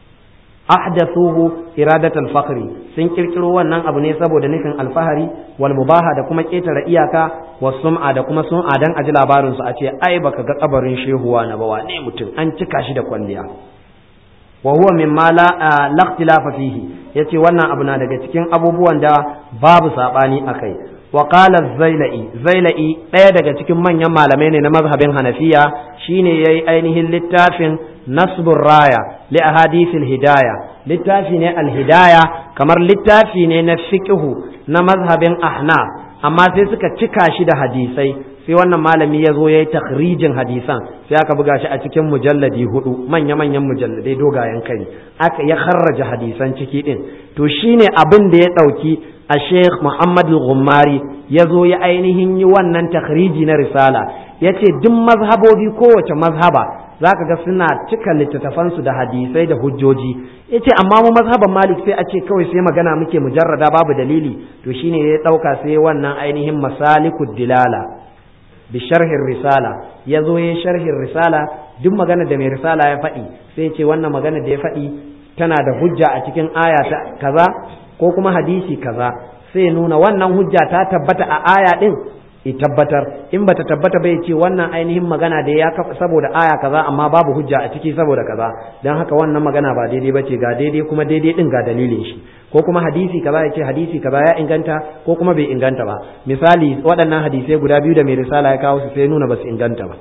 Speaker 1: ahdathuhu iradatal fakhri sun kirkiro wannan abu ne saboda nufin alfahari wal mubaha da kuma ketare iyaka wa sum'a da kuma sum'a dan aji labarin su a ce ai baka ga kabarin shehuwa na ba wane mutum an cika shi da kwalliya wa huwa mimma la la ikhtilafa fihi yace wannan abu na daga cikin abubuwan da babu sabani akai wa qala zailai zailai daya daga cikin manyan malamai ne na mazhabin hanafiya shine yayi ainihin littafin nasbur raya li ahadithil hidaya littafi ne alhidaya kamar littafi ne na fiqhu na mazhabin ahnaf amma sai suka cika shi da hadisai sai wannan malami ya zo ya yi takhrijin hadisan sai aka buga shi a cikin mujalladi hudu manya-manyan mujalladai dogayen kai aka ya kharraja hadisan ciki din to shine abin da ya ɗauki a sheikh muhammad al-ghummari ya zo ya ainihin yi wannan takhriji na risala ya ce duk mazhabobi kowace mazhaba za ka ga suna cika littattafansu da hadisai da hujjoji ya ce amma mu mazhaban malik sai a ce kawai sai magana muke mujarrada babu dalili to shine ya ɗauka sai wannan ainihin masalikud dilala bi sharhin risala ya zo ya sharhin risala duk magana da mai risala ya faɗi sai ce wannan magana da ya faɗi tana da hujja a cikin aya ta kaza ko kuma hadisi kaza sai nuna wannan hujja ta tabbata a aya din i tabbatar in bata tabbata bai ce wannan ainihin magana da ya kafa saboda aya kaza amma babu hujja a ciki saboda kaza dan haka wannan magana ba daidai bace ga daidai kuma daidai din ga dalilin shi ko kuma hadisi kaza ya ce hadisi kaza ya inganta ko kuma bai inganta ba misali waɗannan hadisai guda biyu da mai risala ya kawo su sai nuna ba su inganta ba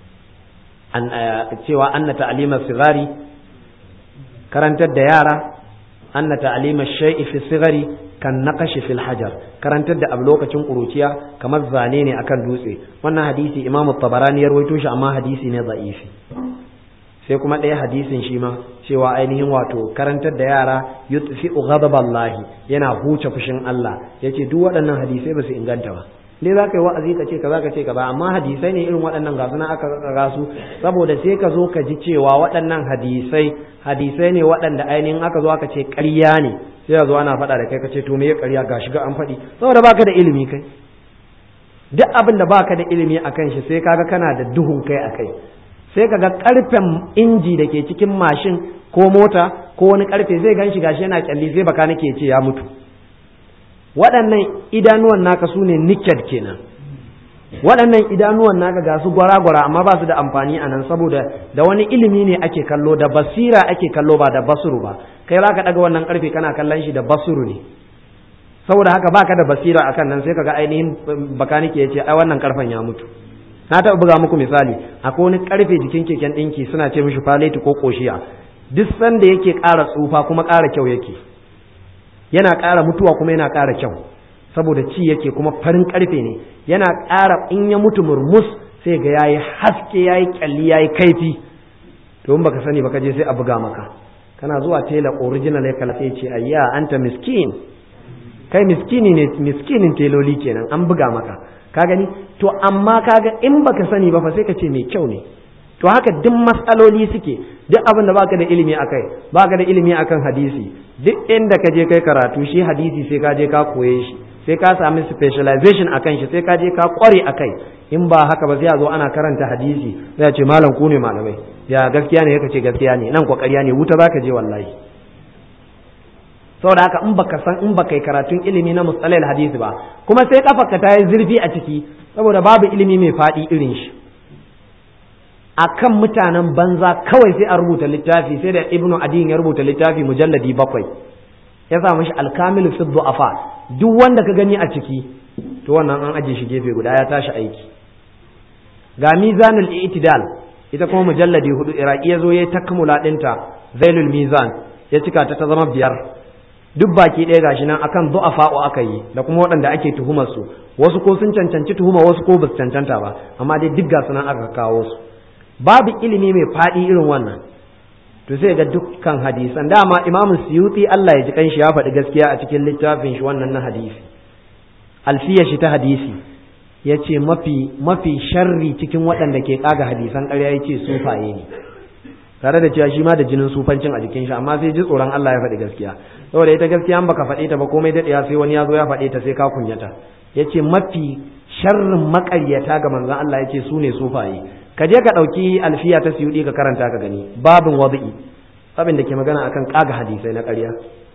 Speaker 1: an cewa anna ta'lima sigari karantar da yara anna ta'lima shay'i fi sigari kan naqashi fil hajar karantar da abu lokacin kuruciya kamar zane ne akan dutse wannan hadisi imam tabarani ya rawaito shi amma hadisi ne za'ifi sai kuma ɗaya hadisin shi ma cewa ainihin wato karantar da yara yutfi'u ghadaballahi yana huce fushin Allah yace duk waɗannan hadisai ba su inganta ba dai za ka yi wa'azi ka ce kaza ka ce kaza amma hadisai ne irin waɗannan ga suna aka ga su saboda sai ka zo ka ji cewa waɗannan hadisai hadisai ne waɗanda ainihin aka zo aka ce ƙarya ne sai ya zo ana faɗa da kai ka ce to me ya ƙarya ga shiga an faɗi saboda baka da ilimi kai duk abin da baka da ilimi akan shi sai kaga kana da duhun kai akai sai kaga karfen inji da ke cikin mashin ko mota ko wani karfe zai gan shi gashi yana kyalli sai baka nake ce ya mutu waɗannan idanuwan naka su ne niked kenan waɗannan idanuwan naka ga su gwara-gwara amma ba su da amfani a nan saboda da wani ilimi ne ake kallo da basira ake kallo ba da basuru ba kai za ka ɗaga wannan ƙarfe kana kallon shi da basuru ne saboda haka baka da basira akan nan sai kaga ainihin bakanike ya ce ai wannan ƙarfen ya mutu na taɓa buga muku misali akwai wani karfe jikin keken ɗinki suna ce mishi faleti ko koshiya duk sanda yake ƙara tsufa kuma ƙara kyau yake yana ƙara mutuwa kuma yana ƙara kyau saboda ci yake kuma farin karfe ne yana ƙara in ya mutu murmus sai ga yayi haske yayi kyalli yayi kaifi to in baka sani baka je sai a buga maka kana zuwa tela original ya kala sai ce ayya anta miskin kai miskini ne miskinin teloli kenan an buga maka ka gani to amma kaga in baka sani ba fa sai ka ce mai kyau ne to haka duk matsaloli suke duk abin da baka da ilimi akai baka da ilimi akan hadisi duk inda ka je kai karatu shi hadisi sai ka je ka koye shi sai ka sami specialization akan shi sai ka je ka kware akai in ba haka ba sai a zo ana karanta hadisi sai a ce malam ku ne malamai ya gaskiya ne ce gaskiya ne nan kokariya ne wuta zaka je wallahi saboda haka in baka san in baka yi karatun ilimi na mustalahil hadisi ba kuma sai kafarka ta yi zurfi a ciki saboda babu ilimi mai faɗi irin shi akan mutanen banza kawai sai a rubuta littafi sai da ibnu adin ya rubuta littafi mujalladi bakwai ya sa mashi alkamilu fi du'afa duk wanda ka gani a ciki to wannan an aje shi gefe guda ya tashi aiki ga mizanul i'tidal ita kuma mujalladi hudu iraki ya zo ya takmula dinta zailul mizan ya cika ta ta zama biyar duk baki ɗaya gashi nan akan du'afa'u aka yi da kuma waɗanda ake tuhumar su wasu ko sun cancanci tuhuma wasu ko basu cancanta ba amma dai duk gasu nan aka kawo su babu ilimi mai faɗi irin wannan to sai ga dukkan hadisan dama imamu suyuti Allah ya ji kanshi ya faɗi gaskiya a cikin littafin shi wannan na hadisi alfiya shi ta hadisi ya ce mafi mafi sharri cikin waɗanda ke ƙaga hadisan ƙarya ya ce sufaye ne tare da cewa shi ma da jinin sufancin a jikin shi amma sai ji tsoron Allah ya faɗi gaskiya saboda ita gaskiya an baka faɗe ta ba komai daɗewa sai wani ya zo ya faɗe ta sai ka kunyata ya ce mafi sharrin maƙaryata ga manzon Allah ya ce su ne sufaye ka je ka ɗauki alfiya ta siyuɗi ka karanta ka gani babin wadi'i abin da ke magana akan ƙaga hadisai na ƙarya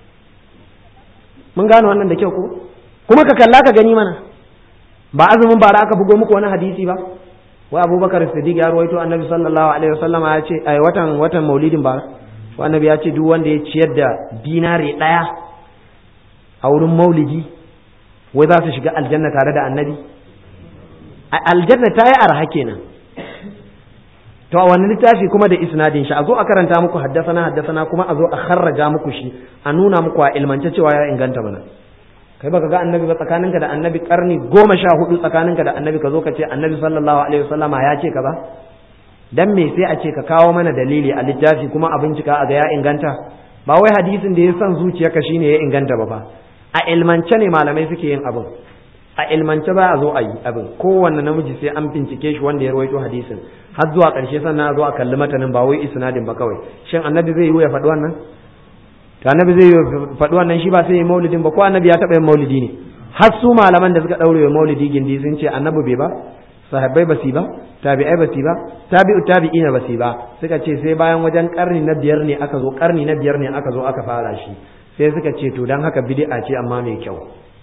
Speaker 1: mun gane wannan da kyau ko kuma ka kalla ka gani mana ba azumin bara aka bugo muku wani hadisi ba wa abubakar siddiq ya ruwaito annabi sallallahu alaihi wasallam ya ce ai watan watan maulidin ba wa annabi ya ce duk wanda ya ciyar da dinare ɗaya a wurin maulidi wai za su shiga aljanna tare da annabi aljanna ta yi arha kenan to a wani littafi kuma da isnadin shi a zo a karanta muku haddasana haddasana kuma a zo a kharraja muku shi a nuna muku a ilmance cewa ya inganta mana kai baka ga annabi ba tsakaninka da annabi karni goma sha hudu tsakaninka da annabi ka zo ka ce annabi sallallahu alaihi wasallama ya ce ka ba dan me sai a ce ka kawo mana dalili a littafi kuma a bincika a ga ya inganta ba wai hadisin da ya san zuciyarka shine ya inganta ba fa a ilmance ne malamai suke yin abin a ilmance ba a zo a yi abin kowanne namiji sai an bincike shi wanda ya rawaito hadisin har zuwa ƙarshe sannan a zo a kalli matanin ba wai isnadin ba kawai shin annabi zai yi ya faɗi wannan to annabi zai yi faɗi wannan shi ba sai yi maulidin ba ko annabi ya taɓa yin maulidi ne har su malaman da suka ɗaure wa maulidi gindi sun ce annabi bai ba sahabbai ba su ba tabi'ai ba su ba tabi'u tabi'ina ba su ba suka ce sai bayan wajen karni na biyar ne aka zo karni na biyar ne aka zo aka fara shi sai suka ce to dan haka bid'a ce amma mai kyau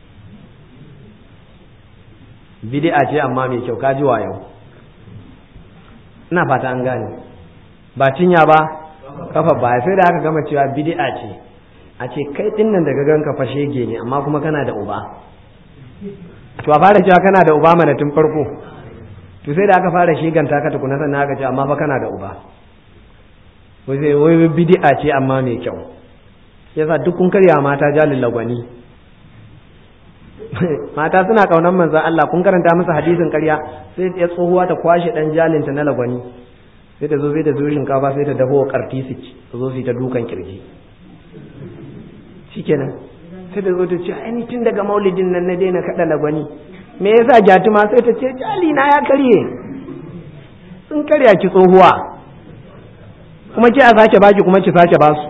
Speaker 1: bid'a ce amma mai kyau kaji wa yau ina fata an gane ba cinya ba kafa ba sai da aka gama cewa bid'a ce a ce kai din nan daga ganka fa shege ne amma kuma kana da uba to a fara cewa kana da uba mana tun farko to sai da aka fara shiganta ka tukuna sannan aka ce amma fa kana da uba wai sai wai bid'a ce amma mai kyau yasa duk kun karya mata jalin lagwani mata suna kaunan manzan Allah kun karanta masa hadisin karya sai ya tsohuwa ta kwashe dan jalinta na lagwani sai ta zo sai ta zo shinkafa sai ta daho karti su ta zo su ta dukan kirji shikenan sai ta zo ta ce ai tun daga maulidin nan na daina kada lagwani me yasa jatuma sai ta ce jali na ya karye sun karya ki tsohuwa kuma ki a sake baki kuma ki sake basu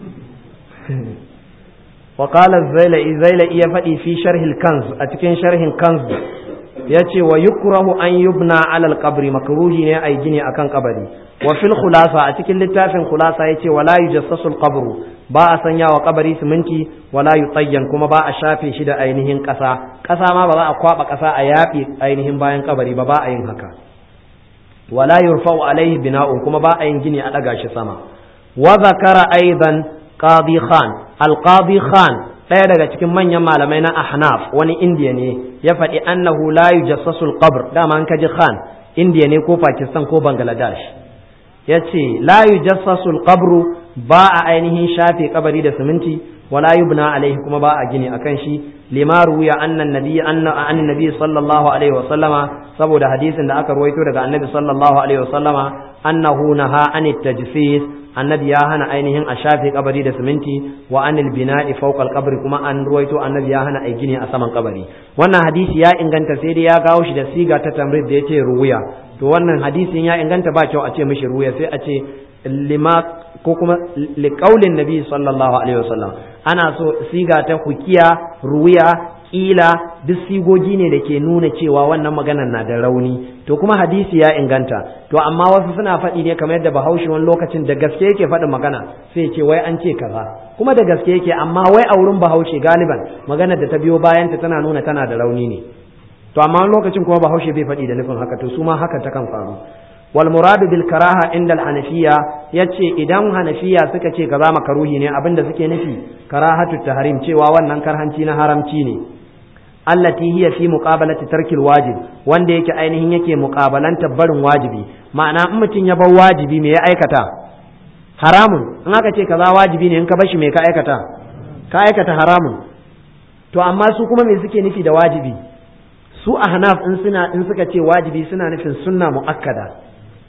Speaker 1: وقال الزيلئي زيلئي يفدي في شرح الكنز أتكين شرح الكنز yace wa yukrahu an yubna ala alqabri makruhi ne ai gini akan kabari wa fil khulasa a cikin littafin khulasa yace wala yujassasu alqabru ba a sanya wa kabari siminti wala yutayyan kuma ba a shafe shi da ainihin kasa kasa ma ba za a kwaba kasa a yafi ainihin bayan kabari ba ba a yin haka wala yurfa'u alaihi bina'un kuma ba a yin gini a daga shi sama wa zakara aidan qadi khan al-qadi khan ɗaya daga cikin manyan malamai na ahnaf wani indiya ne ya faɗi annahu la yujassasu al-qabr dama an kaji khan indiya ne ko pakistan ko bangladesh ya ce la yujassasul qabru ba a ainihin shafe kabari da siminti wala yubna alaihi kuma ba a gini akan shi lima ruwiya annan nabi anna an nabi sallallahu alaihi wa sallama saboda hadisin da aka ruwaito daga annabi sallallahu alaihi wa sallama annahu naha anit tajsis annabi ya hana ainihin a shafe kabari da siminti wa anil bina'i fawqa al kuma an ruwaito annabi ya hana ai gini a saman kabari wannan hadisi ya inganta sai dai ya kawo shi da siga ta tamrid da yace ruwiya to wannan hadisin ya inganta ba kyau a ce mishi ruwiya sai a ce lima ko kuma liqaulin nabi sallallahu alaihi wasallam ana so siga ta hukiya ruwiya kila duk sigogi ne da ke nuna cewa wannan maganar na da rauni to kuma hadisi ya inganta to amma wasu suna faɗi ne kamar yadda bahaushe wani lokacin da gaske yake faɗin magana sai ce wai an ce kaza kuma da gaske yake amma wai a wurin bahaushe galiban maganar da ta biyo bayanta tana nuna tana da rauni ne to amma wani lokacin kuma bahaushe bai faɗi da nufin haka to su ma haka ta kan faru wal muradu bil karaha inda al hanafiya yace idan hanafiya suka ce kaza makaruhi ne abinda suke nufi karahatu tahrim cewa wannan karhanci na haramci ne allati hiya fi muqabalati tarkil wajib wanda yake ainihin yake muqabalanta barin wajibi ma'ana in mutum ya bar wajibi me ya aikata haramun in aka ce kaza wajibi ne in ka bashi me ka aikata ka aikata haramun to amma su kuma me suke nufi da wajibi su ahnaf in suna in suka ce wajibi suna nufin sunna muakkada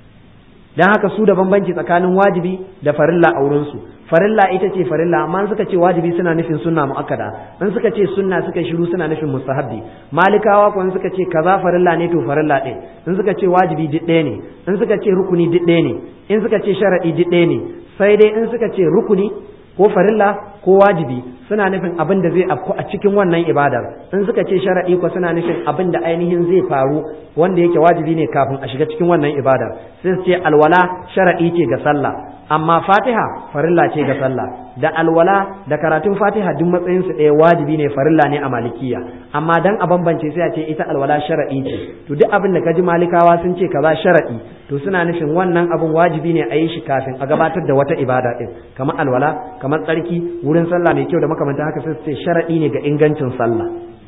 Speaker 1: dan haka su da bambanci tsakanin wajibi da farilla a wurinsu farilla ita ce farilla amma suka ce wajibi suna nufin sunna muakkada in suka ce sunna suka shiru suna nufin mustahabbi malikawa ko in suka ce kaza farilla ne to farilla ɗin in suka ce wajibi duk ɗaya ne in suka ce rukuni duk ɗaya ne in suka ce sharadi duk ɗaya ne sai dai in suka ce rukuni ko farilla ko wajibi suna nufin abin da zai afku a cikin wannan ibadar in suka ce sharaɗi ko suna nufin abin da ainihin zai faru wanda yake wajibi ne kafin a shiga cikin wannan ibadar sai su ce alwala sharaɗi ce ga sallah amma fatiha farilla ce ga sallah da alwala da karatun fatiha duk matsayin su ɗaya wajibi ne farilla ne a malikiya amma dan a bambance sai a ce ita alwala sharaɗi ce to duk abin da ka ji malikawa sun ce kaza sharaɗi to suna nufin wannan abin wajibi ne a yi shi kafin a gabatar da wata ibada din kamar alwala kamar tsarki wurin sallah mai kyau da makamantan haka sai su ce sharaɗi ne ga ingancin sallah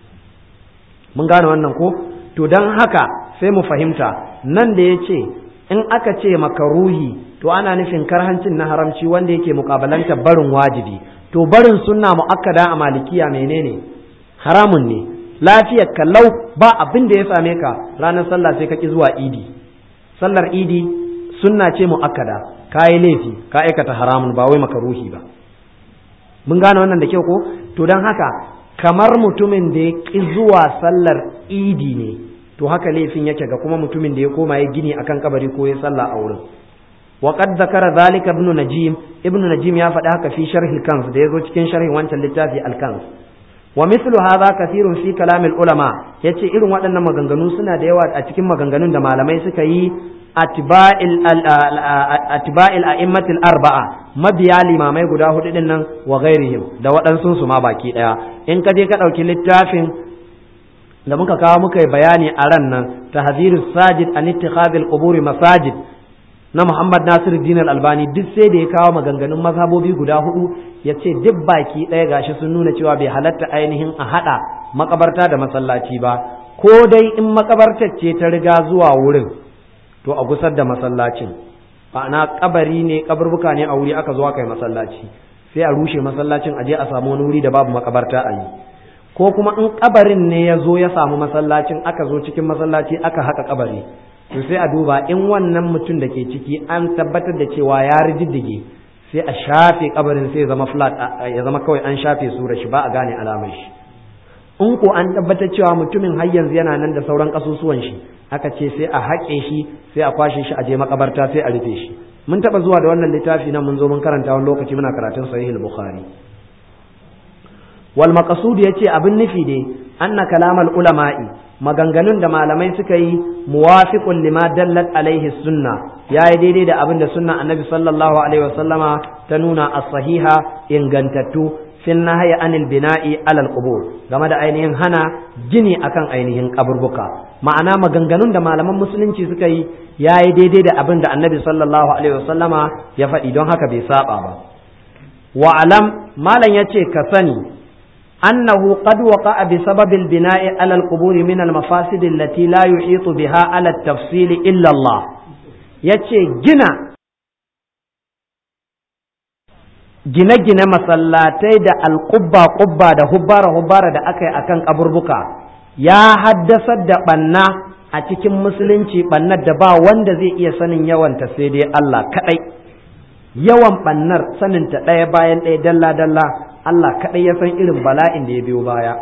Speaker 1: mun gane wannan ko to dan haka sai mu fahimta nan da ya ce in aka ce makaruhi to ana nufin karhancin na haramci wanda yake mukabalanta barin wajibi to barin sunna muakkada a malikiya menene haramun ne lafiyar kallau ba abin da ya same ka ranar sallah sai ka ki zuwa idi sallar idi sunna ce muakkada ka yi laifi ka aikata haramun ba wai makaruhi ba mun gane wannan da kyau ko to don haka kamar mutumin da ya ki zuwa sallar idi ne to haka laifin yake ga kuma mutumin da ya koma ya gini akan kabari ko ya sallah a wurin وقد ذكر ذلك ابن نجيم ابن نجيم يا فدا haka fi sharh al-kanz da yazo cikin sharhin wancan littafi al-kanz wa mithlu hadha kathirun fi kalam al-ulama yace irin waɗannan maganganu suna da yawa a cikin maganganun da malamai suka yi atba'il atba'il a'immatil arba'a mabiya limamai guda hudu din nan wa ghairihim da waɗansu su ma baki daya in ka je ka ɗauki littafin da muka kawo muka yi bayani a ran nan tahzirus sajid an ittikhadil quburi masajid na Muhammad Nasiru Dinar Albani duk sai da ya kawo maganganun mazhabobi guda hudu ya ce duk baki ɗaya gashi sun nuna cewa bai halatta ainihin a haɗa makabarta da masallaci ba ko dai in makabartar ce ta riga zuwa wurin to a gusar da masallacin ma'ana kabari ne kaburbuka ne a wuri aka zo aka yi masallaci sai a rushe masallacin a je a samu wani wuri da babu makabarta a yi ko kuma in kabarin ne ya zo ya samu masallacin aka zo cikin masallaci aka haka kabari to sai a duba in wannan mutum da ke ciki an tabbatar da cewa ya riddige sai a shafe kabarin sai ya zama flat ya zama kawai an shafe sura shi ba a gane alamar shi in ko an tabbatar cewa mutumin har yanzu yana nan da sauran kasusuwan shi aka ce sai a haƙe shi sai a kwashe shi a je makabarta sai a rufe shi mun taba zuwa da wannan littafi nan mun zo mun karanta wani lokaci muna karatun sahih al-bukhari wal maqsud yace abin nufi dai anna kalamal ulama'i maganganun da malamai suka yi muwafiqun lima dallat alaihi sunna yayi daidai da abin da sunna annabi sallallahu alaihi wasallama ta nuna as-sahiha ingantattu fin nahyi anil bina'i alal qubur game da ainihin hana gini akan ainihin kaburbuka ma'ana maganganun da malaman musulunci suka yi yayi daidai da abin da annabi sallallahu alaihi wasallama ya faɗi don haka bai saba ba wa alam malam yace ka sani أنه قد وقع بسبب البناء على القبور من المفاسد التي لا يحيط بها على التفصيل إلا الله يتشي جنا gine-gine masallatai da alƙubba-ƙubba da hubbara-hubbara da aka yi a kan ƙaburbuka ya haddasar da ɓanna a cikin musulunci ɓannar da ba wanda zai iya sanin yawanta sai dai Allah kaɗai yawan ɓannar saninta ɗaya bayan ɗaya dalla-dalla Allah kaɗai ya san irin bala'in da ya biyo baya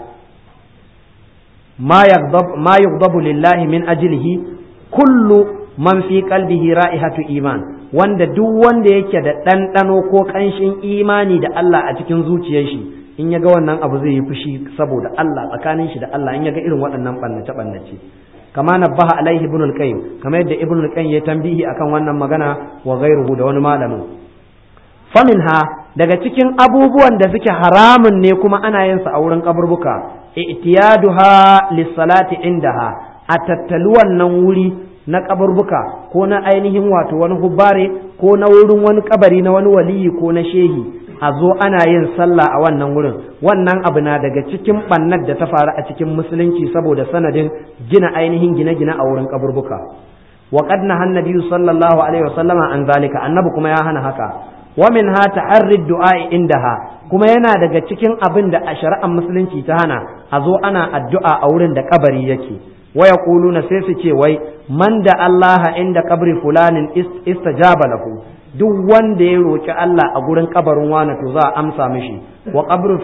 Speaker 1: ma yughdabu lillahi min ajlihi kullu man fi qalbihi ra'ihatu iman wanda duk wanda yake da ɗanɗano ko ƙanshin imani da Allah a cikin zuciyar shi in ya ga wannan abu zai yi fushi saboda Allah tsakanin shi da Allah in ya ga irin waɗannan ɓannace ɓannace kama nabbaha alaihi ibn al-qayyim kamar yadda ibn al-qayyim ya tambihi akan wannan magana wa ghayruhu da wani malamin faminha daga cikin abubuwan da suke haramun ne kuma ana yin sa a wurin kaburbuka i'tiyaduha lis-salati indaha a tattali wannan wuri na kaburbuka ko na ainihin wato wani hubbare ko na wurin wani kabari na wani waliyi ko na shehi a zo ana yin sallah a wannan wurin wannan abu na daga cikin bannar da ta faru a cikin musulunci saboda sanadin gina ainihin gine-gine a wurin kaburbuka wa qad nahan nabiyyu sallallahu alaihi wasallama an zalika annabi kuma ya hana haka wa min ha ta'arrid du'a indaha kuma yana daga cikin abin da a shari'ar musulunci ta hana a zo ana addu'a a wurin da kabari yake wa yaquluna sai su ce wai man da Allah inda kabri fulanin istajaba lahu duk wanda ya roki Allah a gurin kabarin wani to za a amsa mishi wa qabru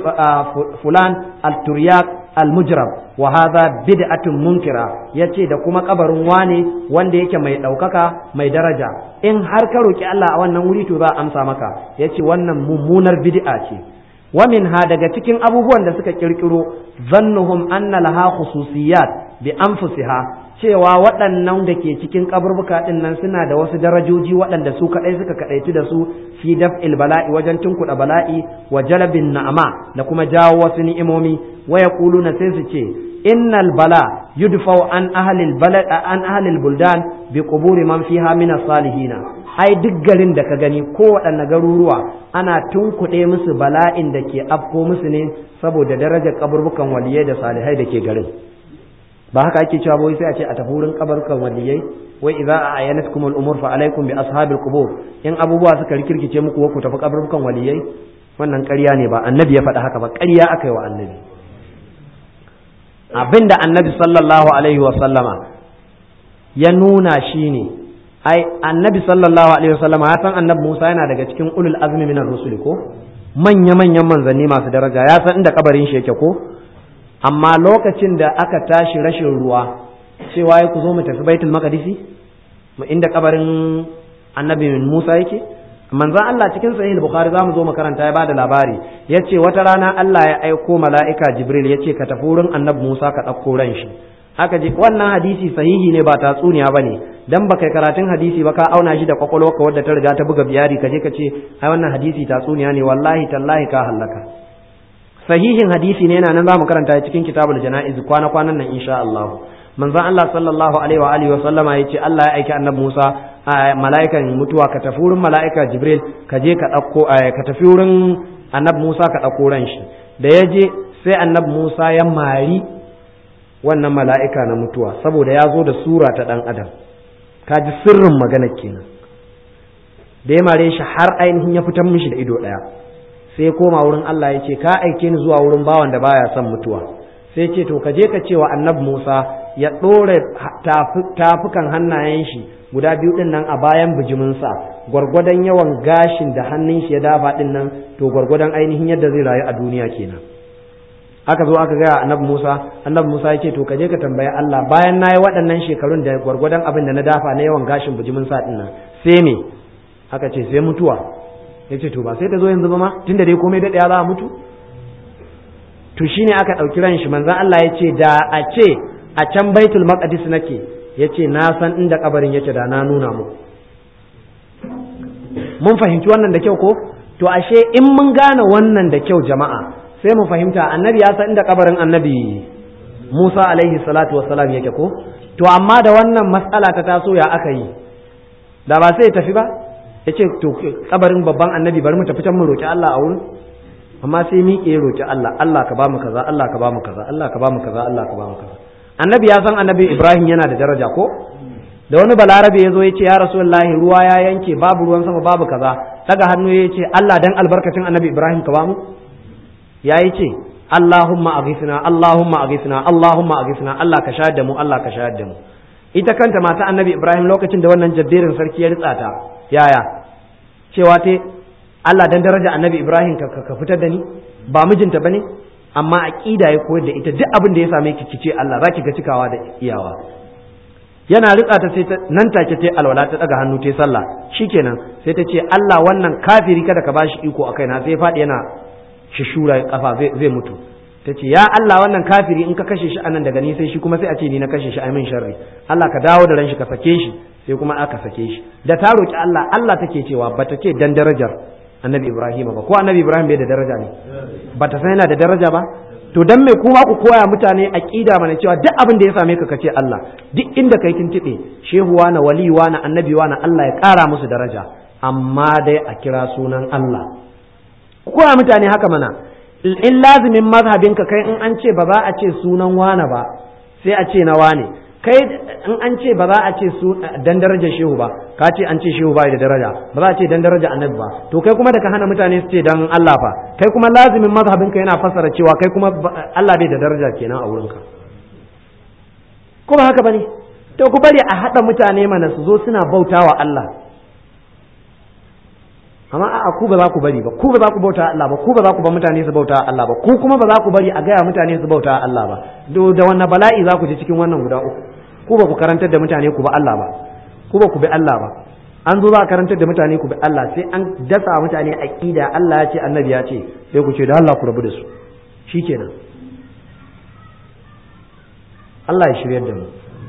Speaker 1: fulan al-turyak al-mujrab wa hadha bid'atun munkira yace da kuma kabarin wane wanda yake mai daukaka mai daraja in har ka roki Allah a wannan wuri to za a amsa maka yace wannan mummunar bid'a ce wa minha daga cikin abubuwan da suka kirkiro zannuhum anna laha khususiyat bi anfusiha cewa waɗannan da ke cikin kaburbuka ɗin nan suna da wasu darajoji waɗanda su kaɗai suka kaɗaitu da su fi daf'il bala'i wajen tunkuɗa bala'i wa jalabin na'ama da kuma jawo wasu ni'imomi wa yaquluna sai su ce innal bala yudfau an ahlil balad an ahlil buldan bi quburi man fiha min salihina ai duk garin da ka gani ko waɗanne garuruwa ana tunkuɗe musu bala'in da ke afko musu ne saboda darajar kaburbukan waliyai da salihai da ke garin ba haka ake cewa wai sai a ce a tafi wurin kabarkan waliyai wai idza ayanatkum al-umur fa alaikum bi ashabil qubur in abubuwa suka rikirkice muku ku tafi kabarkan waliyai wannan ƙarya ne ba annabi ya faɗa haka ba ƙarya aka yi wa annabi abinda annabi sallallahu alaihi wa sallama ya nuna shine ai annabi sallallahu alaihi wa sallama ya san annabi Musa yana daga cikin ulul azmi minar rusul ko manya manyan manzanni masu daraja ya san inda kabarin shi yake ko amma lokacin da aka tashi rashin ruwa cewa ya ku zo mu tafi baitul maqdisi mu inda kabarin annabi Musa yake manzon Allah cikin sahih bukhari zamu zo makaranta ya bada labari yace wata rana Allah ya aiko mala'ika jibril yace ka tafi wurin annabi Musa ka dauko ran shi haka je wannan hadisi sahihi ne ba tatsuniya bane dan baka karatun hadisi ba ka auna shi da kwakwalwarka wadda ta riga ta buga biyari ka je ka ce ai wannan hadisi tatsuniya ne wallahi tallahi ka hallaka sahihin hadisi ne yana nan za mu karanta cikin kitabul jana'iz kwana kwanan nan insha Allah manzon Allah sallallahu alaihi wa alihi wa sallama yace Allah ya aiki annabi Musa mala'ikan mutuwa ka tafi wurin mala'ika Jibril ka je ka dauko ka tafi wurin annabi Musa ka dauko ran shi da ya je sai annabi Musa ya mari wannan mala'ika na mutuwa saboda ya zo da sura ta dan adam ka ji sirrin magana kenan da ya mare shi har ainihin ya fitar mishi da ido daya sai ya koma wurin Allah ya ce ka aike ni zuwa wurin bawan da baya son mutuwa sai ce to ka je ka ce wa annabi Musa ya ɗore tafukan hannayen shi guda biyu ɗin nan a bayan bijiminsa gwargwadon yawan gashin da hannun shi ya dafa ɗin nan to gwargwadon ainihin yadda zai rayu a duniya kenan aka zo aka gaya annabi Musa annabi Musa ya ce to ka je ka tambayi Allah bayan na yi waɗannan shekarun da gwargwadon abin da na dafa na yawan gashin bijiminsa ɗin nan sai me aka ce sai mutuwa ya ce to ba sai ta zo yanzu ba ma tunda dai komai daɗaya za a mutu to shine aka ɗauki ran shi manzon Allah ya ce da a ce a can baitul maqdis nake ya ce na san inda kabarin yake da na nuna mu mun fahimci wannan da kyau ko to ashe in mun gane wannan da kyau jama'a sai mu fahimta annabi ya san inda kabarin annabi Musa alaihi salatu wassalam yake ko to amma da wannan matsala ta taso ya aka yi da ba sai ya tafi ba ya ce to kabarin babban annabi bari mu tafi can mu roki Allah a wurin amma sai miƙe ya roki Allah Allah ka bamu kaza Allah ka bamu kaza Allah ka bamu kaza Allah ka bamu kaza annabi ya san annabi Ibrahim yana da daraja ko da wani balarabe ya zo ya ce ya rasulullahi ruwa ya yanke babu ruwan sama babu kaza daga hannu ya ce Allah dan albarkacin annabi Ibrahim ka bamu ya yi ce Allahumma aghithna Allahumma aghithna Allahumma aghithna Allah ka shahada mu Allah ka shahada mu ita kanta mata annabi Ibrahim lokacin da wannan jabberin sarki ya ritsa ta yaya cewa te Allah dan daraja annabi Ibrahim ka fitar da ni ba mijinta bane amma aqida ya koyar da ita duk abin da ya same ki kice Allah zaki ga cikawa da iyawa yana ritsa ta sai ta nan take ta alwala ta daga hannu ta sallah shikenan sai ta ce Allah wannan kafiri kada ka bashi iko akai na sai faɗi yana shishura kafa zai mutu ta ce ya Allah wannan kafiri in ka kashe shi anan daga ni sai shi kuma sai a ce ni na kashe shi ai min sharri Allah ka dawo da ran shi ka sake shi sai kuma aka sake shi da ta roki Allah Allah take cewa bata ce dan darajar annabi Ibrahim ba ko annabi Ibrahim bai da daraja ne bata san yana da daraja ba to dan me kuma ku koya mutane aqida mana cewa duk abin da ya same ka kace Allah duk inda kai tuntube shehuwa na waliwa na annabiwa na Allah ya kara musu daraja amma dai a kira sunan Allah ku koya mutane haka mana in lazimin mazhabinka kai in an ce ba za a ce sunan wane ba sai a ce na wane kai in an ce ba za a ce su dan darajar shehu ba ka ce an ce shehu bai da daraja ba za a ce dan daraja annabi ba to kai kuma da ka hana mutane su ce dan Allah fa kai kuma lazimin mazhabinka yana fassara cewa kai kuma Allah bai da daraja kenan a wurinka ko ba haka bane to ku bari a hada mutane mana su zo suna bautawa Allah amma a'a ku ba za ku bari ba ku ba za ku bauta Allah ba ku ba za ku ba mutane su bauta Allah ba ku kuma ba za ku bari a gaya mutane su bauta Allah ba do da wannan bala'i za ku ji cikin wannan guda uku ku ba ku karantar da mutane ku ba Allah ba ku ba ku bi Allah ba an zo za a karantar da mutane ku bi Allah sai an dasa mutane aqida Allah ya ce annabi ya ce sai ku ce da Allah ku rabu da su shikenan Allah ya shiryar da mu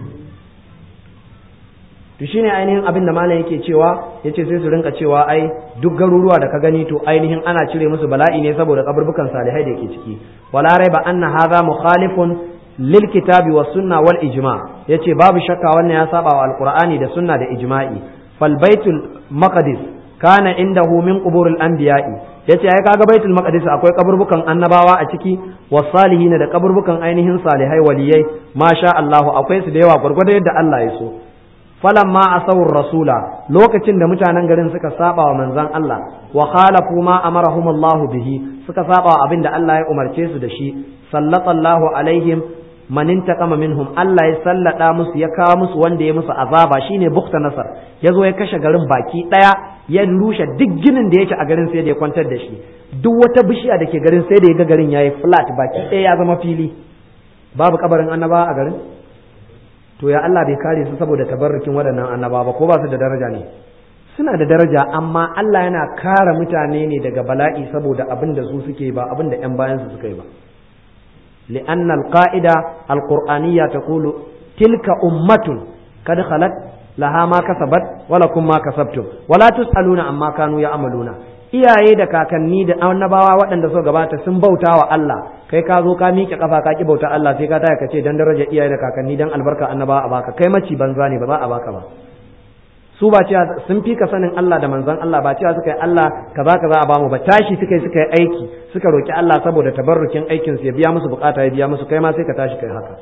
Speaker 1: to shine ainihin abin da malam yake cewa yace sai su rinka cewa ai duk garuruwa da ka gani to ainihin ana cire musu bala'i ne saboda kaburbukan salihai da yake ciki wala raiba anna hadha mukhalifun lil kitabi was sunna wal ijma yace babu shakka wannan ya saba wa alqur'ani da sunna da ijma'i fal baitul maqdis kana indahu min quburil anbiya'i yace ai kaga baitul maqdis akwai kaburbukan annabawa a ciki was salihin da kaburbukan ainihin salihai waliyai masha Allah akwai su da yawa gurgurda yadda Allah ya so falamma asawur rasula lokacin da mutanen garin suka saba wa manzon Allah wa khalafu ma amarahum Allah bihi suka saba wa abin da Allah ya umarce su da shi sallallahu alaihim man intaqama minhum Allah ya sallada musu ya kawo musu wanda ya musu azaba shine bukta nasar ya zo ya kashe garin baki daya ya rushe duk ginin da yake a garin sai da ya kwantar da shi duk wata bishiya da ke garin sai da ya ga garin yayi flat baki daya ya zama fili babu kabarin annaba a garin to ya Allah bai kare su saboda tabarrukin waɗannan annaba ba ko ba su da daraja ne suna da daraja amma Allah yana kare mutane ne daga bala'i saboda abin da su suke ba abin da ƴan bayan su suka yi ba li'anna al-qa'ida al-qur'aniyya taqulu tilka ummatun kad khalat laha ma kasabat wa lakum ma kasabtum wala tusaluna amma kanu ya'maluna iyaye da kakanni da annabawa waɗanda suka gabata sun bauta wa Allah kai ka zo ka miƙe kafa ka ki bauta Allah sai ka taya ka ce dan daraja iyaye da kakanni dan albarka annabawa a baka kai maci banza ne ba za a baka ba su ba cewa sun fi ka sanin Allah da manzon Allah ba cewa suka yi Allah kaza kaza a bamu ba tashi suka yi suka yi aiki suka roki Allah saboda tabarrukin aikin su ya biya musu bukata ya biya musu kai ma sai ka tashi kai haka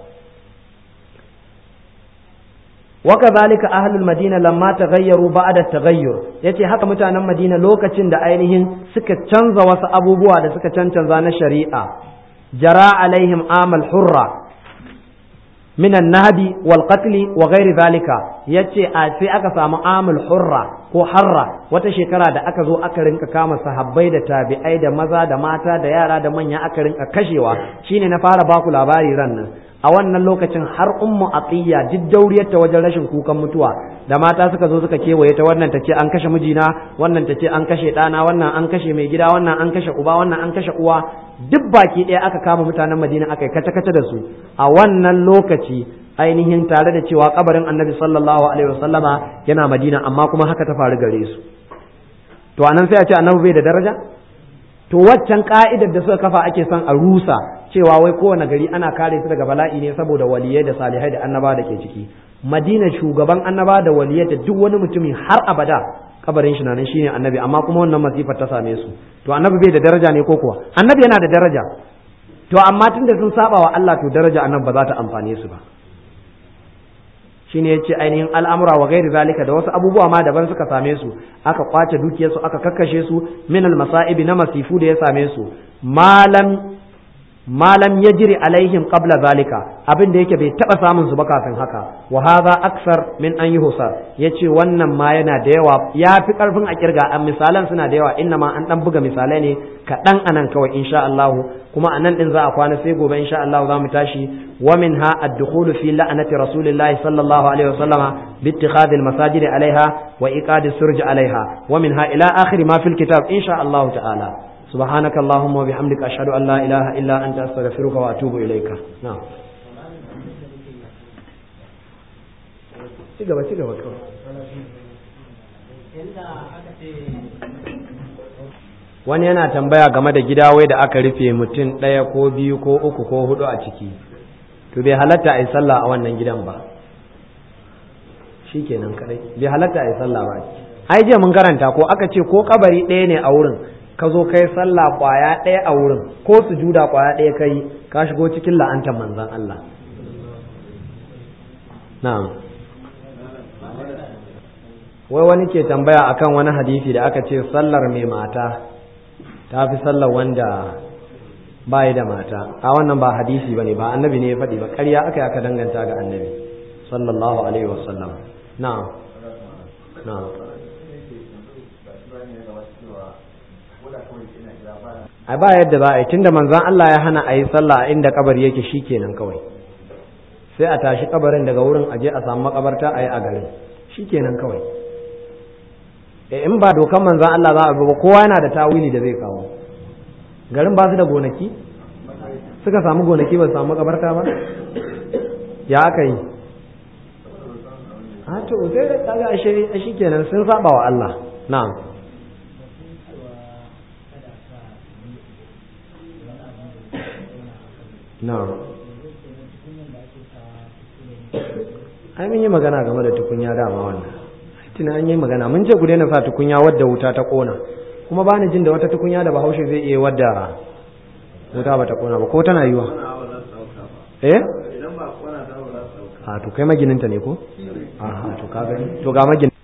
Speaker 1: وكذلك أهل المدينة لما تغيروا بعد التغير yace haka mutanen Madina lokacin da ainihin suka canza wasu abubuwa da suka cancanza na shari'a jara alaihim amal hurra min an-nahbi wal qatl wa ghairi zalika yace a sai aka samu amal hurra ko harra wata shekara da aka zo aka rinka kama sahabbai da tabi'ai da maza da mata da yara da manya aka rinka kashewa shine na fara baku labari ran nan a wannan lokacin har ummu atiya duk dauriyarta wajen rashin kukan mutuwa da mata suka zo suka kewaye ta wannan ta ce an kashe mijina wannan ta ce an kashe ɗana wannan an kashe mai gida wannan an kashe uba wannan an kashe uwa duk baki ɗaya aka kama mutanen madina aka yi kace kace da su a wannan lokaci ainihin tare da cewa kabarin annabi sallallahu alaihi wasallama yana madina amma kuma haka ta faru gare su to anan sai a ce annabi bai da daraja to waccan ka'idar da suka kafa ake son a rusa cewa wai kowane gari ana kare su daga bala'i ne saboda waliyai da salihai da annaba da ke ciki madina shugaban annaba da waliyai da duk wani mutumi har abada kabarin shi nan shine annabi amma kuma wannan masifar ta same su to annabi bai da daraja ne ko kuwa annabi yana da daraja to amma tunda sun saba wa Allah to daraja annabi ba za ta amfane su ba shine yace ainihin al'amura wa gairi zalika da wasu abubuwa ma daban suka same su aka kwace dukiyarsu aka kakkashe su min al masaibi na masifu da ya same su malam malam yajri alaihim qabla zalika abin da yake bai taba samun su ba kafin haka wa hadha aksar min an yuhsar yace wannan ma yana da yawa ya fi karfin a kirga an misalan suna da yawa inna ma an dan buga misalai ne kaɗan anan kawai insha Allah kuma anan din za a kwana sai gobe insha Allah za mu tashi wa minha ad-dukhulu fi la'nati rasulillahi sallallahu alaihi wasallama bi ittikhadhi al-masajid alaiha wa iqadi surj alaiha wa minha ila akhir ma fil kitab insha Allah ta'ala سبحانك اللهم وبحمدك أشهد أن لا إله إلا أنت أستغفرك وأتوب إليك نعم cigaba cigaba kawai wani yana tambaya game da gida wai da aka rufe mutum ɗaya ko biyu ko uku ko hudu a ciki to bai halatta a yi sallah a wannan gidan ba shi kenan kadai bai halatta a yi sallah ba ai jiya mun karanta ko aka ce ko kabari ɗaya ne a wurin ka zo kai sallah kwaya ɗaya a wurin ko sujuda kwaya ɗaya kai ka shigo cikin la'antar manzan Allah na'am wai wani ke tambaya akan wani hadisi da aka ce sallar mai mata ta fi sallar wanda ba da mata a wannan ba hadisi ba ne ba annabi ne ya faɗi ba ƙarya aka aka danganta ga annabi sallallahu alaihi wasallam na'am na'am a ba yadda za a yi tunda manzon Allah ya hana a yi sallah a inda kabari yake shikenan kawai sai a tashi kabarin daga wurin aje a samu makabarta a yi a garin shikenan kawai e in ba dokan manzon Allah za a bi ba kowa yana da tawili da zai kawo garin ba su da gonaki suka samu gonaki ba su samu makabarta ba ya aka yi a to sai da kaga a shikenan sun saba wa Allah na'am na'am ai mun yi magana game da tukunya dama wannan tuna an yi magana mun ce ku daina sa tukunya wadda wuta ta kona kuma ba ni jin da wata tukunya da bahaushe zai iya wadda wuta ba ta kona ba ko tana yiwa eh a to kai magininta ne ko a to ka gani to ga magin